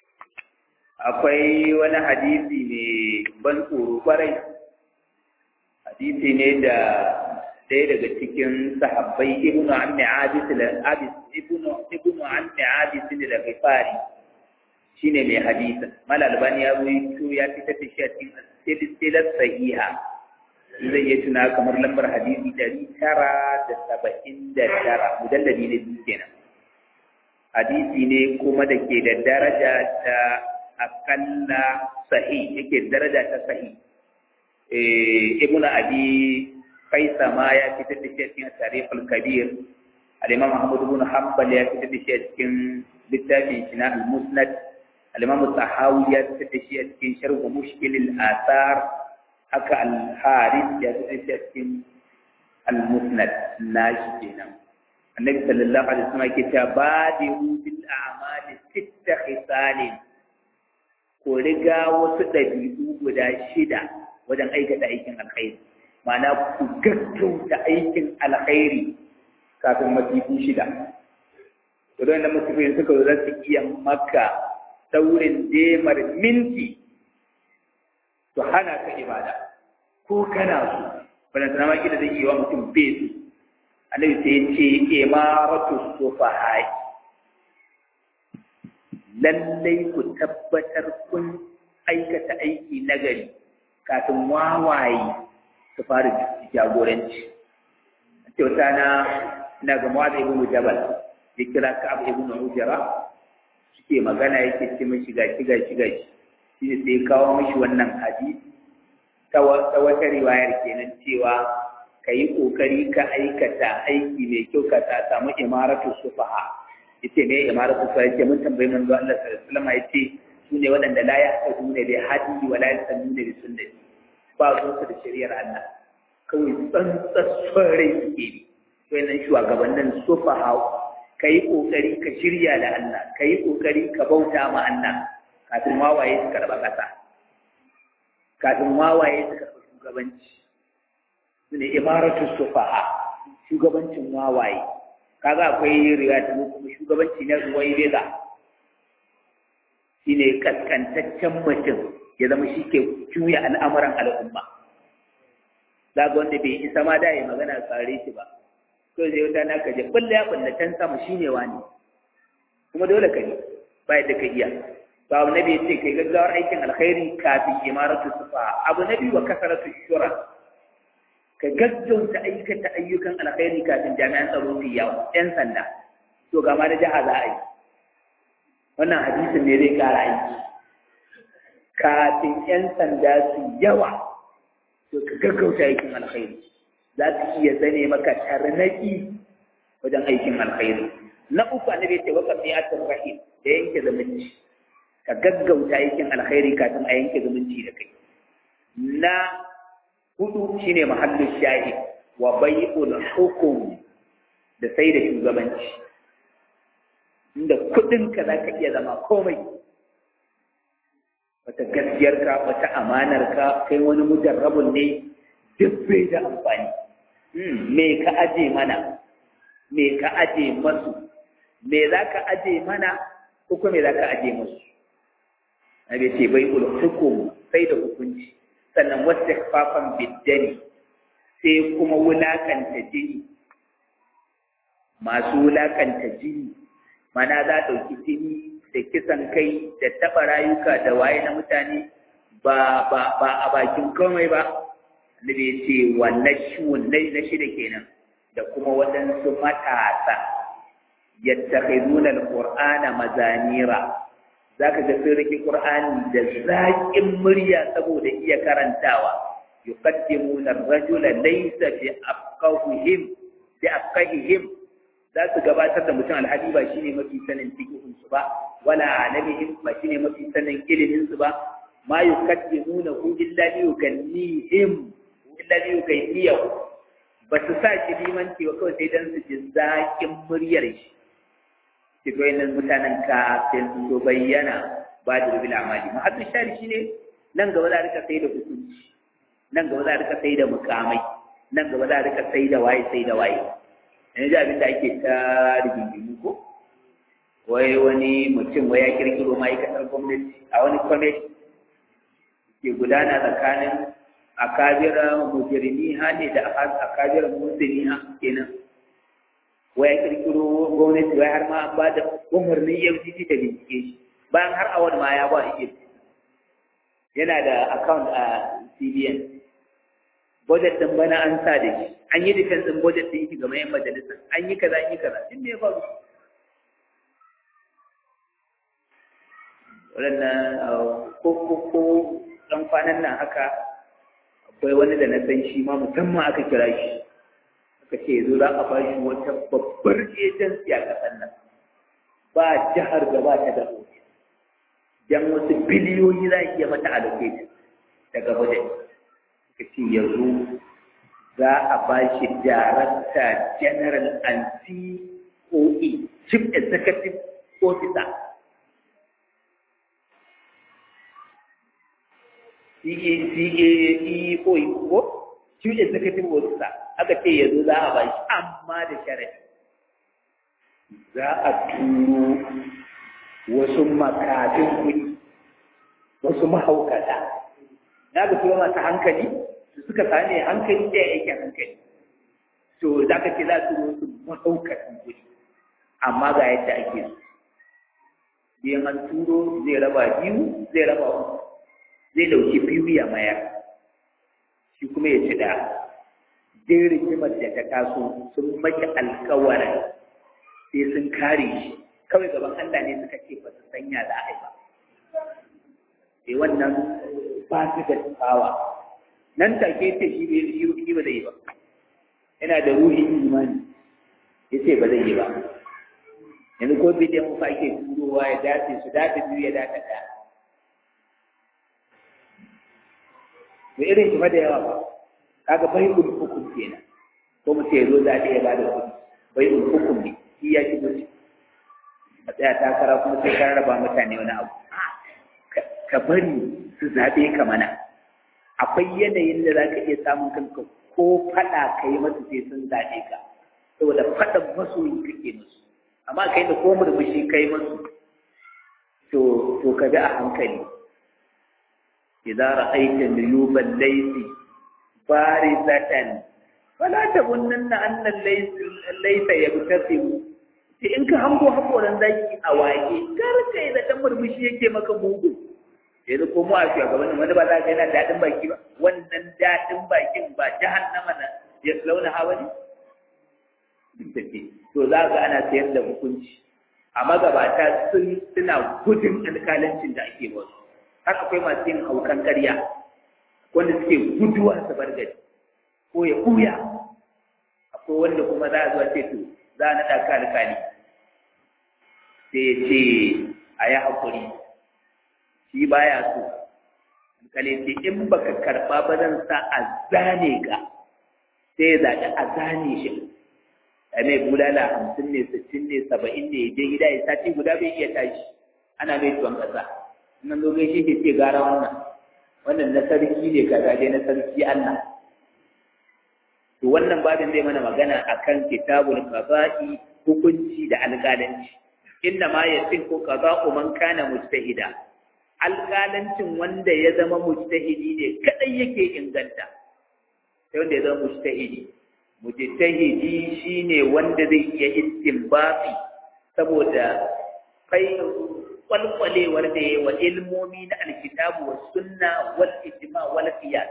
Speaker 1: akwai wani hadisi ne ban tsoro kwarai hadisi ne da ɗaya daga cikin sahabbai ibnu ammi abis abis ibnu ibnu ammi abis da ghifari shine mai hadisin mal albani ya ruwaito ya fitar da shi a cikin silsilar sahiha zai iya tuna kamar lambar hadisi dari tara da saba'in da tara mujalladi ne biyu kenan hadisi ne kuma da ke da daraja ta akalla sahi yake daraja ta sahi ibnu abi kaisa ma ya fitar da shi a cikin tarihul kabir al-imam ahmad ibn hanbal ya fitar da shi a cikin littafin shi na al-musnad al-imam tahawi ya fitar da shi a cikin sharh mushkil al-athar haka al-haris ya fitar da shi a cikin al-musnad nashi kenan annabi sallallahu alaihi wasallam yake cewa badiru bil a'mali sitta khisalin ko riga wasu dabi'u guda shida wajen aikata aikin alkhairi ma'ana ku gaggauta aikin alkhairi kafin masifu shida to don nan musulmi suka zo za su iya maka saurin demar minti to hana ka ibada ko kana so bana sana ma kida zai yi wa mutum besu annabi sai ya ce imaratu sufahai lallai ku tabbatar kun aikata aiki nagari kafin wawaye su fara jagoranci kyauta na na ga Mu'adh ibn Jabal ya kira Ka'ab ibn Ujra suke magana yake ce mishi ga shiga shiga shi ne sai kawo mishi wannan hadisi ta wata riwayar kenan cewa ka yi kokari ka aikata aiki mai kyau ka ta samu imaratu sufaha yace ne imaratu sufaha yace mun tambayi manzo Allah sallallahu alaihi wasallam yace su ne waɗanda la yahtaduna bi hadi wa la yastanuna bi sunnati ba su da shari'ar Allah kawai tsantsar son rai suke bi wannan shugabannin sufa hau ka yi ƙoƙari ka shirya da Allah ka yi ƙoƙari ka bauta ma Allah kafin wawaye su karɓa ƙasa kafin wawaye su karɓa shugabanci su ne imaratu sufaha shugabancin wawaye kaga akwai riga ta kuma shugabanci na ruwai reza shine kaskantaccen mutum ya zama shi ke juya al'amuran al'umma za ga wanda bai isa ma da ya magana tsare shi ba to zai wuta na kaje kulle ya kulle can sama shine wani kuma dole ka ne ba yadda ka iya to abu nabi ce kai gaggawar aikin alkhairi kafin imaratu sufa abu nabi wa kasaratu shura ka gaggauta aikata ayyukan alkhairi kafin jami'an tsaro su yawa yan sanda to ga ma na jiha za a yi wannan hadisin ne zai kara aiki kafin yan sanda su yawa to ka gaggauta aikin alkhairi za su iya zane maka tarnaki wajen aikin alkhairi na uku annabi ce waka mi'atul rahim da yanke zumunci ka gaggauta aikin alkhairi kafin a yanke zumunci da kai na hudu shine mahallin shahid wa bai'ul hukum da sai da shugabanci inda kudin ka zaka iya zama komai wata gaskiyarka wata amanarka kai wani mujarrabun ne duk bai da amfani me ka aje mana me ka aje masu me za ka aje mana ko kuma me za ka aje masu nabi ce bai ul hukum sai da hukunci sannan wata fafan biddani sai kuma wulakanta jini masu wulakanta jini mana za ɗauki jini da kisan kai da taɓa rayuka da waye na mutane ba ba ba a bakin komai ba annabi ya ce wannan shiwon na shida kenan da kuma waɗansu matasa yattakhizuna alqur'ana mazanira zaka ga sun rike qur'ani da zaƙin murya saboda iya karantawa yuqaddimuna ar-rajula laysa bi afqahihim bi afqahihim za su gabatar da mutum alhali ba shine mafi sanin fiqhin su ba wala alamihim ba shine mafi sanin ilimin su ba ma yuqaddimuna illa li yukannihim illa li yukayyihu ba su sa shi limanci ba kawai sai dan su ji zaƙin muryar shi shi nan mutanen kafin su bayyana ba da rubil amali mahaddu shari shine nan gaba za a rika sai da hukunci nan gaba za a rika sai da mukamai nan gaba za a rika sai da waye sai da waye yanzu abin da ake ta rigingimu ko wai wani mutum wai ya kirkiro ma'aikatar gwamnati a wani kwamiti ke gudana tsakanin akabira mujrimi ha ne da akabira musulmi ha kenan wai ya kirkiro gwamnati wai har ma an ba da umarnin FCC ta bincike shi bayan har awon ma ya ba iya yana da account a CBN budget din bana an sa da shi an yi defense din budget din shi ga mayan majalisa an yi kaza an yi kaza din me ya faru waɗannan ko ko ko ɗan kwanan nan haka akwai wani da na san shi ma musamman aka kira shi aka ce yanzu za a bashi wata babbar agency a ƙasar nan ba jihar da ba ta da ofis dan wasu biliyoyi za a iya mata allocation daga budget suka ce yanzu za a ba shi director general and COE chief executive officer CEO ko chief executive officer aka ce yanzu za a ba shi amma da sharadi za a turo wasu makafin kuɗi wasu mahaukata na ga turo masu hankali su suka sami hankali da yake hankali to za ka ce za su wasu mahaukatan kuɗi amma ga yadda ake so biyan an turo zai raba biyu zai raba uku zai dauki biyu ya mayar shi kuma ya ci ɗaya dai rigimar da ta taso sun maki alkawarin sai sun kare shi kawai gaban Allah ne suka ce ba su sanya za a yi ba sai wannan ba su da tsawa nan take ce shi bai ba zai yi ba yana da ruhin imani ya ce ba zai yi ba yanzu ko bidiyon kuka ake turowa ya dace su dace biyu ya dace ɗaya da irin shi da yawa ba kaga bai ul hukum kenan ko mu ce zo zaɓe ya bada kuɗi bai ul hukum ne shi ya shigo shi a tsaya takara kuma sai ka raba mutane wani abu ka bari su zaɓe ka mana akwai yanayin da za ka iya samun kanka ko faɗa ka yi masu sai sun zaɓe ka saboda faɗan masoyi kake musu amma kai da ko murmushi kai musu to to ka bi a hankali idza ra'aita nuyuban laysi barizatan fala tabunnanna anna laysa yabtasimu sai in ka hango hakoran zaki a waje kar kai da dan murmushi yake maka mugu yanzu ko mu a shugabannin wani ba za ka yana daɗin baki ba wannan daɗin bakin ba jahannama na ya launa hawa ne to za ga ana sayar da hukunci a magabata sun suna gudun alkalancin da ake wasu har akwai masu yin haukan karya wanda suke guduwa su bar gari ko ya ɓuya akwai wanda kuma za a zuwa ce to za a naɗa ka alkali sai ya ce a yi haƙuri shi baya so alkali ce in baka karɓa ba zan sa a zane ka sai ya zaɓi a zane shi a mai bulala hamsin ne sittin ne saba'in ne je gida ya sati guda bai iya tashi ana mai tuwon ƙasa nan zo gaishe ke ce gara wannan wannan na sarki ne kaza dai na sarki Allah to wannan babin zai mana magana akan kitabul qada'i hukunci da alƙalanci inna ma yasihu qada'u man kana mujtahida alƙalancin wanda ya zama mujtahidi ne kadai yake inganta sai wanda ya zama mujtahidi mujtahidi shine wanda zai iya istinbafi saboda fai kwalkwalewar da ya wa ilmomi na alkitabu wa sunna wal ijma wal qiyas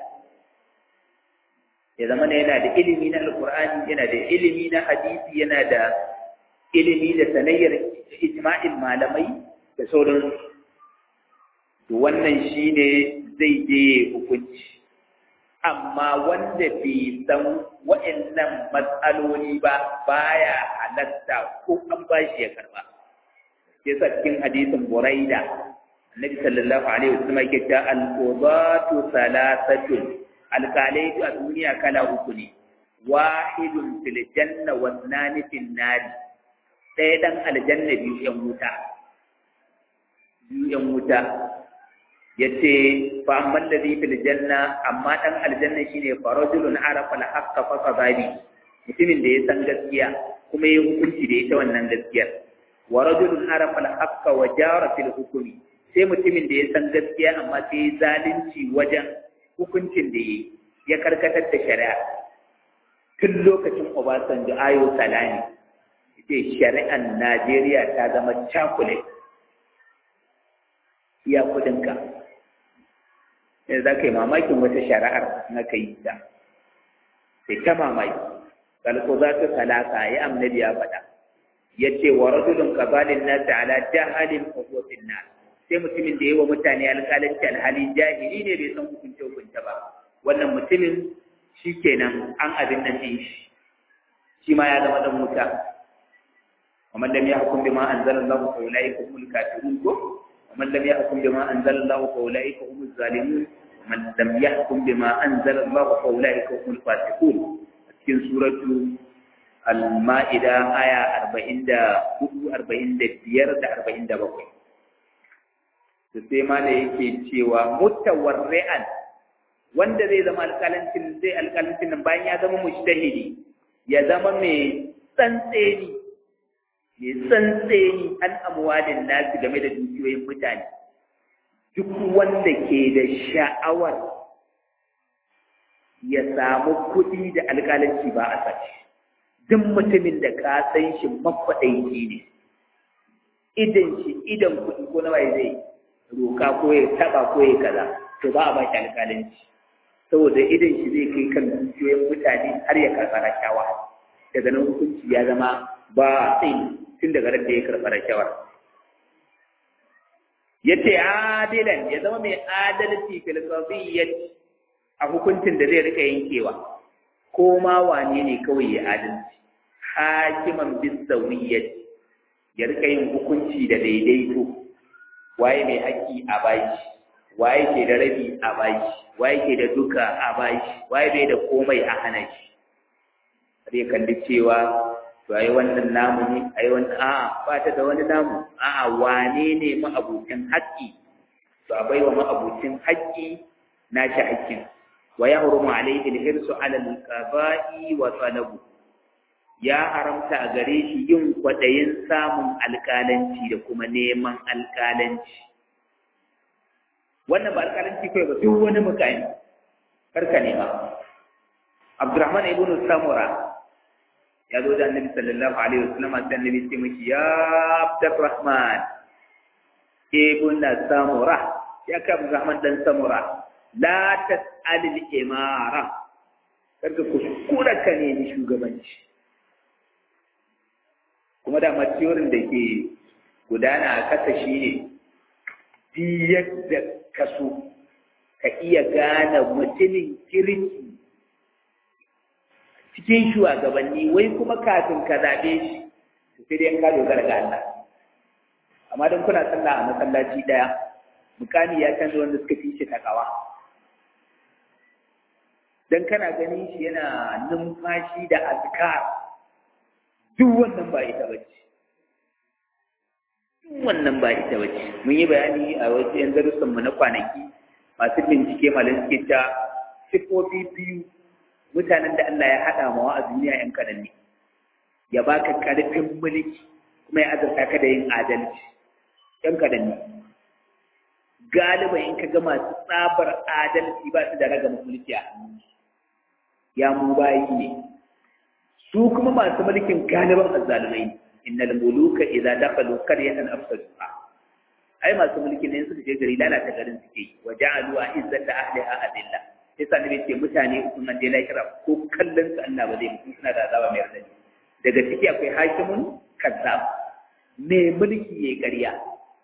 Speaker 1: ya zama yana da ilimi na alqur'ani yana da ilimi na hadisi yana da ilimi da sanayyar ijma'in malamai da sauran to wannan shine zai je hukunci amma wanda bai san wa'annan matsaloli ba baya halatta ko an bashi ya karba yasa cikin hadisin Buraida Annabi sallallahu alaihi wasallam yake cewa al-qudatu salasatun alkalai a duniya kala uku ne wahidun fil janna wa thnani fil nar ɗaya dan aljanna biyu yan wuta biyu yan wuta yace fa amman ladhi fil janna amma dan aljanna shine farajulun arafa al-haqqa fa qadari mutumin da ya san gaskiya kuma ya hukunci da ita wannan gaskiyar wa rajulun arafa al-haqqa wa jara fil hukmi sai mutumin da ya san gaskiya amma sai ya zalunci wajen hukuncin da yi ya karkatar da shari'a tun lokacin Obasanjo ayo salami ce shari'an Najeriya ta zama cakulet iya kudinka sai za ka yi mamakin wata shari'ar na ka yi ta sai ta mamaki kalko za ta talaka ya amnabi ya faɗa ya ce wa rajulun kabalin nasi ala jahalin hukumin nas sai mutumin da yi wa mutane alƙalanci alhali jahili ne bai san hukunce hukunce ba wannan mutumin shi kenan an abin nan ɗin shi shi ma ya zama ɗan wuta ومن لم يحكم بما أنزل الله فأولئك هم الكافرون ومن لم يحكم بما أنزل الله فأولئك هم الظالمون ومن لم يحكم بما أنزل الله فأولئك هم الفاسقون في سورة المائدة آية 44 45 da 47 sai ma da yake cewa mutawarri'an wanda zai zama alƙalancin zai alƙalancin nan bayan ya zama mujtahidi ya zama mai tsantseni mai tsantseni an amwalin nasu game da dukiyoyin mutane duk wanda ke da sha'awar ya samu kuɗi da alƙalanci ba a sace duk mutumin da ka san shi makwaɗaici ne idan shi idan kuɗi ko nawa zai roka ko ya taɓa ko ya kaza to ba a ba shi alƙalanci saboda idan shi zai kai kan dukiyoyin mutane har ya karɓa rashawa daga nan hukunci ya zama ba tsayi tun daga ran da ya karɓa rashawar ya ce adilan ya zama mai adalci fil qadiyyati a hukuncin da zai rika yankewa ko ma wane ne kawai ya adalci hakiman bisawiyyati ya rika yin hukunci da daidaito waye mai haƙƙi a bashi waye ke da rabi a bashi waye ke da duka a bashi waye bai da komai a hana shi zai kalli cewa to ai wannan namu ne ai wannan a'a ba ta da wani namu a'a wane ne ma'abucin haƙƙi to a baiwa ma'abucin haƙƙi na shi haƙƙin wa yahrumu alayhi al-hirsu ala al-qada'i wa talabu ya haramta a gare shi yin kwaɗayin samun alƙalanci da kuma neman alƙalanci wannan ba alƙalanci kawai ba duk wani mukami karka nema abdurrahman ibn samura ya zo da annabi sallallahu alaihi wasallam sai annabi ce miki ya abdurrahman ibn samura ya ka abdurrahman dan samura la tas'al al-imara karka kuskura ka ne ni shugabanci kuma da matiyorin da ke gudana a kasa shi ne yadda ka so ka iya gane mutumin kirki cikin shugabanni wai kuma kafin ka zaɓe shi to sai dai ka dogara ga Allah amma don kuna sallah a masallaci ɗaya mukami ya canza wanda suka fi shi takawa dan kana ganin shi yana numfashi da azkar duk wannan ba ita bace duk wannan ba ita bace mun yi bayani a wasu yan darussan mu na kwanaki masu bincike malam suke ta sifofi biyu mutanen da Allah ya haɗa mawa a duniya yan kadan ne ya baka karfin mulki kuma ya azurta ka da yin adalci yan kadan ne galiba in ka ga masu tsabar adalci ba su da raga mulki a hannunsu ya mu bayi ne su kuma masu mulkin galiban azzalumai innal muluka idza dakhalu qaryatan afsaduha ai masu mulkin ne suka je gari lalata garin suke wa ja'alu izzata ahliha adilla sai sa nabi ce mutane sun nan dai lahira ko kallon su Allah ba zai mutu suna da azaba mai radadi daga ciki akwai hakimun kazzab mai mulki yayi ƙarya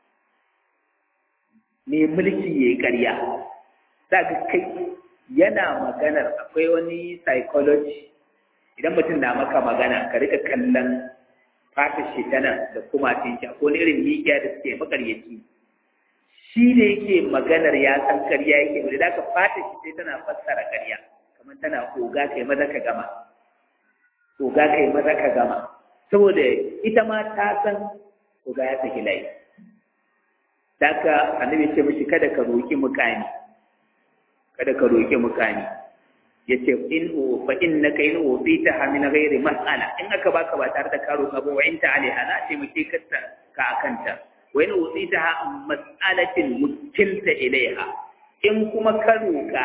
Speaker 1: mai mulki yayi ƙarya daga kai yana maganar akwai wani psychology idan mutum na maka magana ka rika kallon fata shi tana da kuma tinki ko ne irin mikiya da suke makaryaci shi da yake maganar ya san karya yake wanda da ka fata shi sai tana fassara karya kamar tana oga kai maza ka gama oga kai maza ka gama saboda ita ma ta san oga ya saki layi da ka annabi ce mishi kada ka roki mukami kada ka roki mukami yace in o fa innaka in utitaha min ghairi mas'ala in aka baka ba tare da karo ka ba wa inta alaiha za ce muke katta ka akanta wa in utitaha mas'alatin mukilta ilaiha in kuma ka roka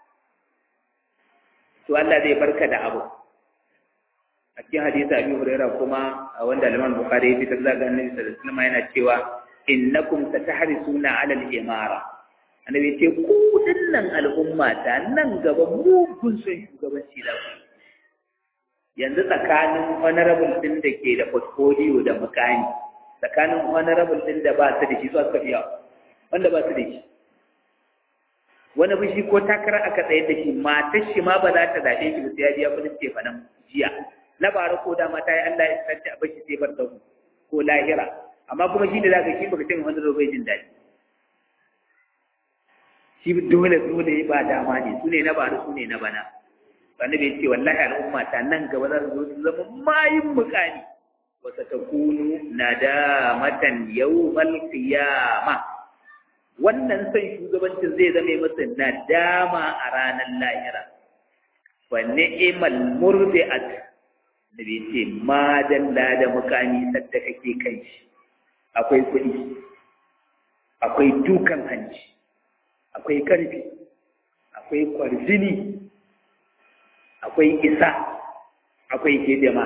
Speaker 1: to Allah zai barka da abu a cikin hadisi Abi Hurairah kuma wanda Imam Bukhari ya fitar da Annabi sallallahu alaihi wasallam yana cewa innakum satahrisuna 'ala al-imara annabi ce ku dinnan al'umma ta nan gaba mugun son shugabanci da ku yanzu tsakanin honorable din da ke da portfolio da mukami tsakanin honorable din da ba su da shi zuwa suka fiya wanda ba su da shi wani bishi ko takara aka tsaye da shi matar shi ma ba za ta zaɓe shi ba sai ya biya kudin tefanan jiya na bara ko da mata ya Allah ya sarta a bashi sai bar da ko lahira amma kuma shi da zaka shi baka ce wanda bai jin daɗi shi dole dole ba dama ne su ne na bani su ne na bana wanda bai ce wallahi al'umma ta nan gaba za su zo su zama mayin mukani wa satakunu nadamatan yawmal qiyama wannan san shugabancin zai zame masa nadama a ranar lahira wa ni'mal murdi'at da bai ce ma dalla da mukami sadda kake kai shi akwai kuɗi akwai dukan hanci akwai ƙarfi akwai kwarjini akwai isa akwai hidima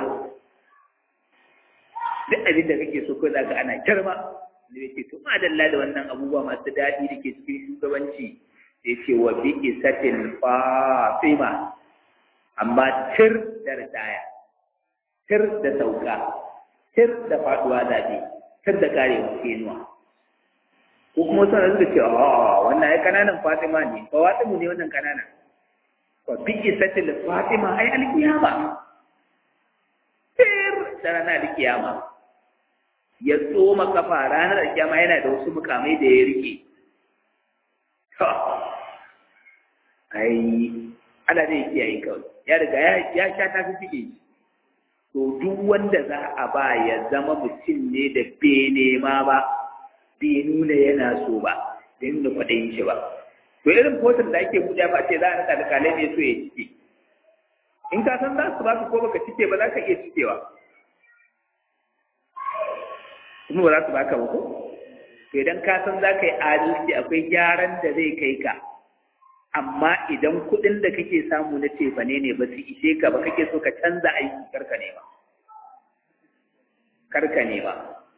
Speaker 1: duk abin da kake so ko za ka ana girma da ya ce to ma dalla da wannan abubuwa masu daɗi da ke cikin shugabanci ya ce wa bi isatil fatima amma tir da ritaya tir da sauka tir da faduwa zaɓe tir da karewa kenuwa ko kuma suna suka ce a wannan ai kananan fatima ne ba watimu ne wannan kananan wa bi isatil fatima ai alkiyama tir da ranar alkiyama ya tsoma kafa ranar alkiyama yana da wasu mukamai da ya rike ai ana zai kiyaye kawai ya riga ya sha ta fi fike to duk wanda za a ba ya zama mutum ne da bai nema ba bai nuna yana so ba bai nuna kwaɗayin shi ba to irin fotar da ake buɗe ba ce za a rika da kalai ne so ya cike in ka san za su baka ko baka cike ba za ka iya cikewa kuma ba za su baka ba ko to idan ka san za ka yi adalci akwai gyaran da zai kai ka amma idan kuɗin da kake samu na cefane ne ba su ishe ka ba kake so ka canza aiki karka ne ba karka ne ba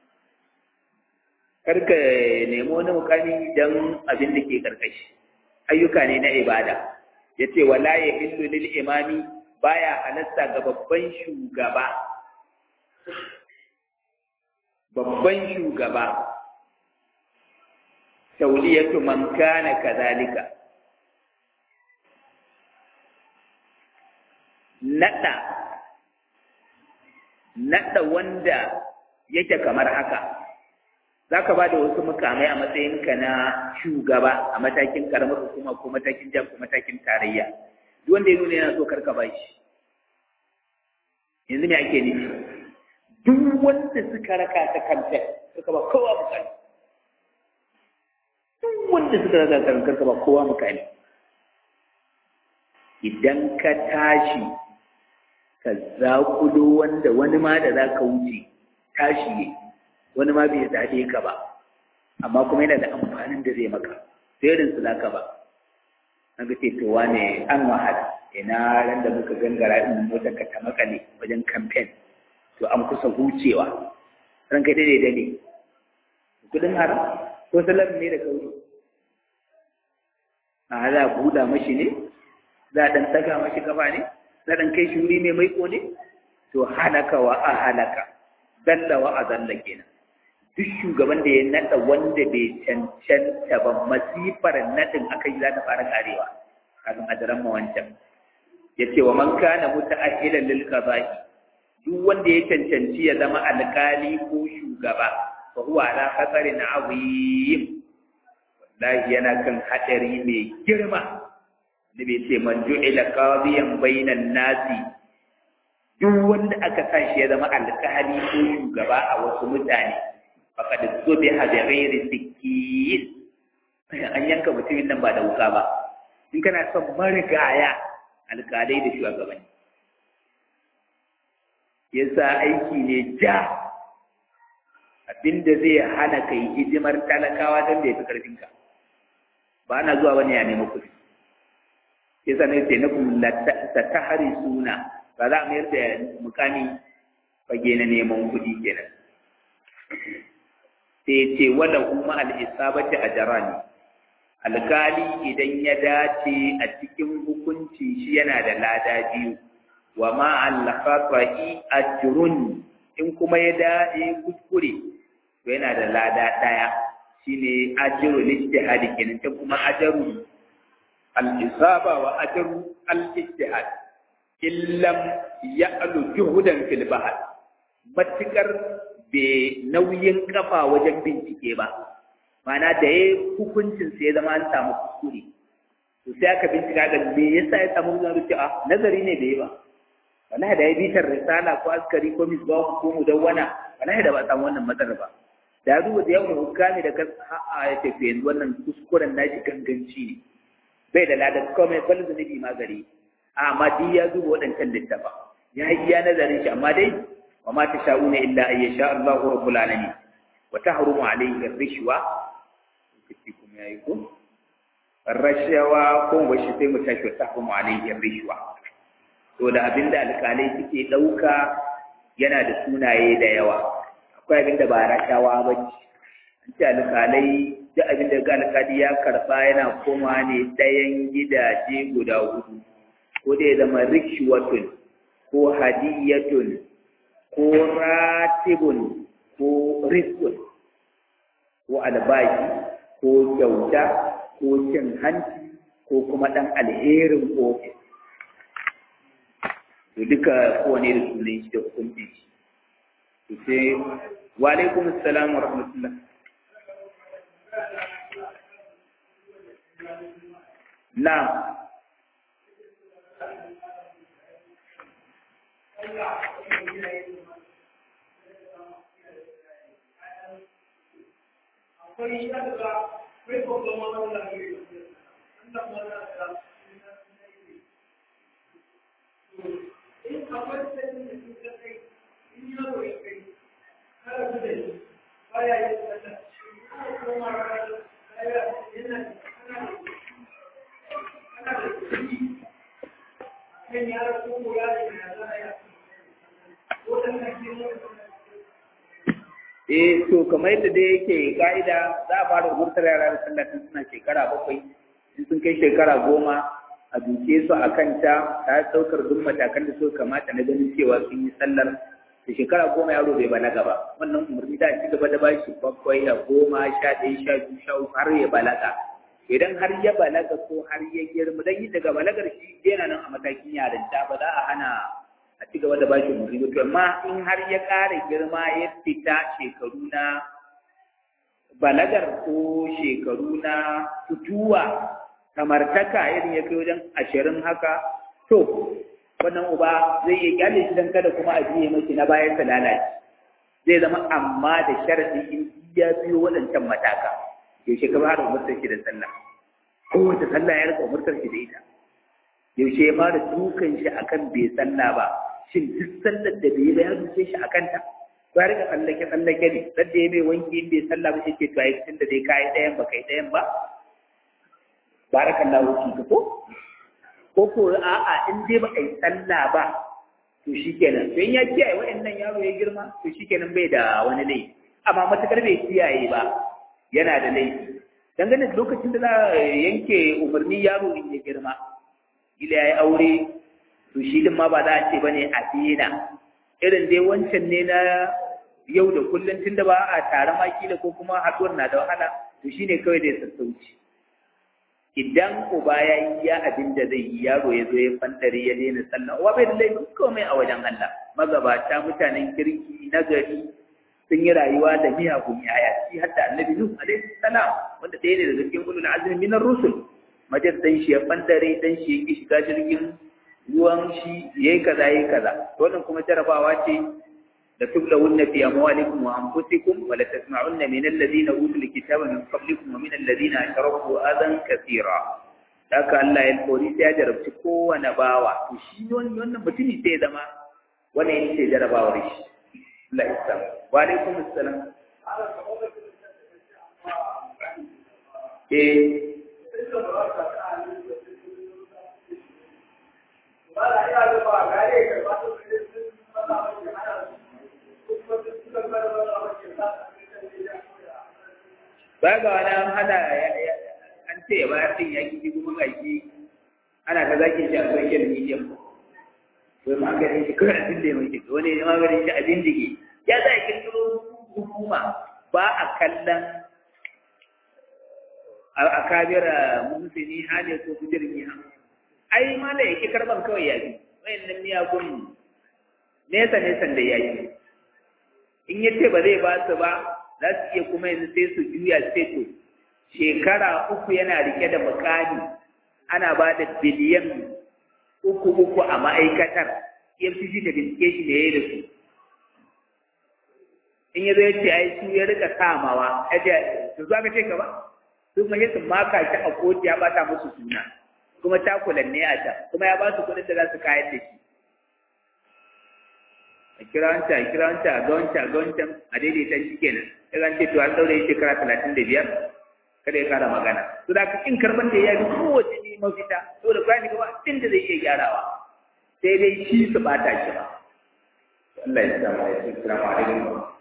Speaker 1: karka nemi wani mukami don abin da ke karkashi ayyuka ne na ibada ya ce wala ya hillu lil imami baya halatta ga babban shugaba babban shugaba tauliyatu man kana kadhalika naɗa naɗa wanda yake kamar haka za ka ba da wasu mukamai a matsayinka na shugaba a matakin karamar hukuma ko matakin jam ko matakin tarayya duk wanda ya nuna yana so karka ba shi yanzu me ake nufi duk wanda suka raka ta kanta karka ba kowa mukami duk wanda suka raka ta karka ba kowa mukami idan ka tashi ka zaƙulo wanda wani ma da za ka wuce tashi ne wani ma bai zaɓe ka ba amma kuma yana da amfanin da zai maka sai irin su zaka ba na ga ce to wane an wahala ina ran da muka gangara in mota ka ta makale wajen kamfen to an kusa hucewa ran kai dai dai kudin haram ko salam ne da kauri a za a buɗa mashi ne za a ɗan ɗaga mashi kafa ne za a ɗan kai shi wuri mai maiko ne to halaka wa a halaka dalla wa a zalla kenan duk shugaban da ya naɗa wanda bai cancanta ba masifar naɗin aka yi za ta fara karewa kafin a daren ma wancan ya ce wa man kana muta'ahhilan lil qada'i duk wanda ya cancanci ya zama alƙali ko shugaba fa huwa ala khasarin azim wallahi yana kan hadari mai girma da bai ce man ju'ila qadiyan bainan nasi duk wanda aka sa shi ya zama alƙali ko shugaba a wasu mutane faqad zubiha bi ghairi sikkin an yanka mutumin nan ba da wuka ba in kana son marigaya alƙalai da shugabanni yasa aiki ne ja abinda zai hana kai hidimar talakawa don da ya fi ƙarfinka ba na zuwa wani ya nema kuɗi yasa ne sai na kuma ta tahari suna ba za a mayar da mukami fage na neman kuɗi kenan sai ce wala kuma al'isabati a jarani alkali idan ya dace a cikin hukunci shi yana da lada biyu wa ma al-khata'i ajrun in kuma ya dace kuskure to yana da lada daya shine ajru lijtihad kenan ta kuma ajru al-isaba wa ajru al-ijtihad illam ya'lu juhudan fil bahr matikar be nauyin kafa wajen bincike ba mana da ya hukuncin sai ya zama an samu kuskure to sai aka bincika ga me yasa ya samu zan rufe a nazari ne da yi ba wallahi da ya bitar risala ko askari ko misbah ko mudawwana wallahi da ba samu wannan matsalar ba da ya duba da yawan hukami da a ya ce yanzu wannan kuskuren nashi ganganci ne bai da ladar komai bal zunubi ma gari amma duk ya duba waɗancan littafa ya yi iya nazarin shi amma dai wa ma ta sha'una illa an yasha Allahu rabbul alamin wa tahrumu alayhi ar-rishwa kace kuma yayi ko rashawa ko bashi sai mu tashi wa tahrumu alayhi ar-rishwa to da abinda alƙalai suke ɗauka yana da sunaye da yawa akwai abinda ba rashawa ba ce an ce alƙalai duk abinda ga alƙali ya karɓa yana koma ne ɗayan gidaje guda hudu ko da ya zama rikshwatun ko hadiyatun ko ratibun ko rizqun ko albashi ko kyauta ko cin hanci ko kuma ɗan alherin ofis to duka kowane da sunan shi da hukunci shi to sai wa alaikum assalam wa rahmatullah na
Speaker 2: akwai yadda mai kuma wannan wannan in akwai sanin da suka kai in yaro ya kai kada su da shi baya yin wata ana koma rana kaya yana ana da ana da kuɗi kan yaro ko ko yaro ya za a yi ko da kan ke
Speaker 1: eh to kamar yadda dai yake ka'ida za a fara umurtar yara da sallah tun suna shekara bakwai in sun kai shekara goma a duke su a kanta ta ɗaukar duk matakan da suka kamata na ganin cewa sun yi sallar da shekara goma yaro bai balaga ba wannan umarni da ci gaba da ba shi bakwai da goma sha ɗaya sha biyu sha uku har ya balaga idan har ya balaga ko har ya girma dan yi daga balagar shi yana nan a matakin yarinta ba za a hana a ci gaba da ba shi umarni ba to amma in har ya ƙara girma ya fita shekaru na balagar ko shekaru na fituwa samartaka irin ya kai wajen ashirin haka to wannan uba zai iya kyale shi don kada kuma a biye mashi na bayan ta lalace zai zama amma da sharadi in ya biyo waɗancan mataka yaushe ka fara umurtar shi da sallah kowace sallah ya rika umurtar shi da ita yaushe ya fara dukan shi akan bai sallah ba shin duk sallar da bai ba ya duke shi akan ta ko ya rika tsallake tsallake ne sadda ya mai wanki in bai sallah ba shi ke to ai tunda dai kai ɗayan ba kai ɗayan ba barakallahu fika ko ko ko a'a in dai ba ai sallah ba to shikenan to in ya kiyaye wa'annan yaro ya girma to shikenan bai da wani laifi amma matakar bai kiyaye ba yana da laifi dangane da lokacin da za a yanke umarni yaro in ya girma gila ya yi aure to shi din ma ba za a ce bane a dina irin dai wancan ne na yau da kullum tunda ba a tare ma kila ko kuma haɗuwar na da wahala to shine kawai da ya sassauci idan uba ya yi ya abin da zai yi yaro ya zo ya fantare ya daina sallah uwa bai da laifin komai a wajen Allah magabata mutanen kirki na gari sun yi rayuwa da miyagun yaya shi hatta annabi nuh alaihi salam wanda ɗaya ne daga cikin ulul azmi minar rusul majar dan shi ya fantare dan shi ya ki shiga jirgin ruwan shi yayi kaza yayi kaza wannan kuma jarabawa ce da tublawunna fi amwalikum wa anfusikum wa la tasma'unna min alladhina utul kitaba min qablikum wa min alladhina ashraku adan kathira haka Allah ya kori sai ya jarabci kowane bawa to shi wannan mutumi sai ya zama wannan yake jarabawar shi Allah ya san wa alaikum assalam eh ba ga wani an hada an ce ya bayar din yaki ji kuma ga shi ana ta zaki shi a social media wai maganin shi kawai abin da ya mai kika wani ya maganin shi abin da ke ya za a kirkiro hukuma ba a kallon a kabira musulmi hali ko kujirin ha ai ma da yake karban kawai ya fi wayannan miyagun nesa nesan da ya yi in ya ce ba zai ba su ba za su iya kuma yanzu sai su juya sai to shekara uku yana rike da mukami ana ba da biliyan uku uku a ma'aikatar EFCC da bincike shi da ya yi da su in ya zai ce ai su ya rika samawa ya ce su za ka ce ka ba su kuma yi su maka shi a kotu ya bata musu suna kuma takulan ne a can kuma ya ba su kuɗin da za su kayan da shi kira wancan a kira wancan a ga wancan a ga wancan a daidaita shi kenan ya zan ce to an daure shekara talatin da biyar kada ya kara magana to da ka kin karban da ya bi kowace ne mafita to da bayan gaba abin da zai iya gyarawa sai dai shi su bata shi ba Allah ya samu ya ce assalamu alaikum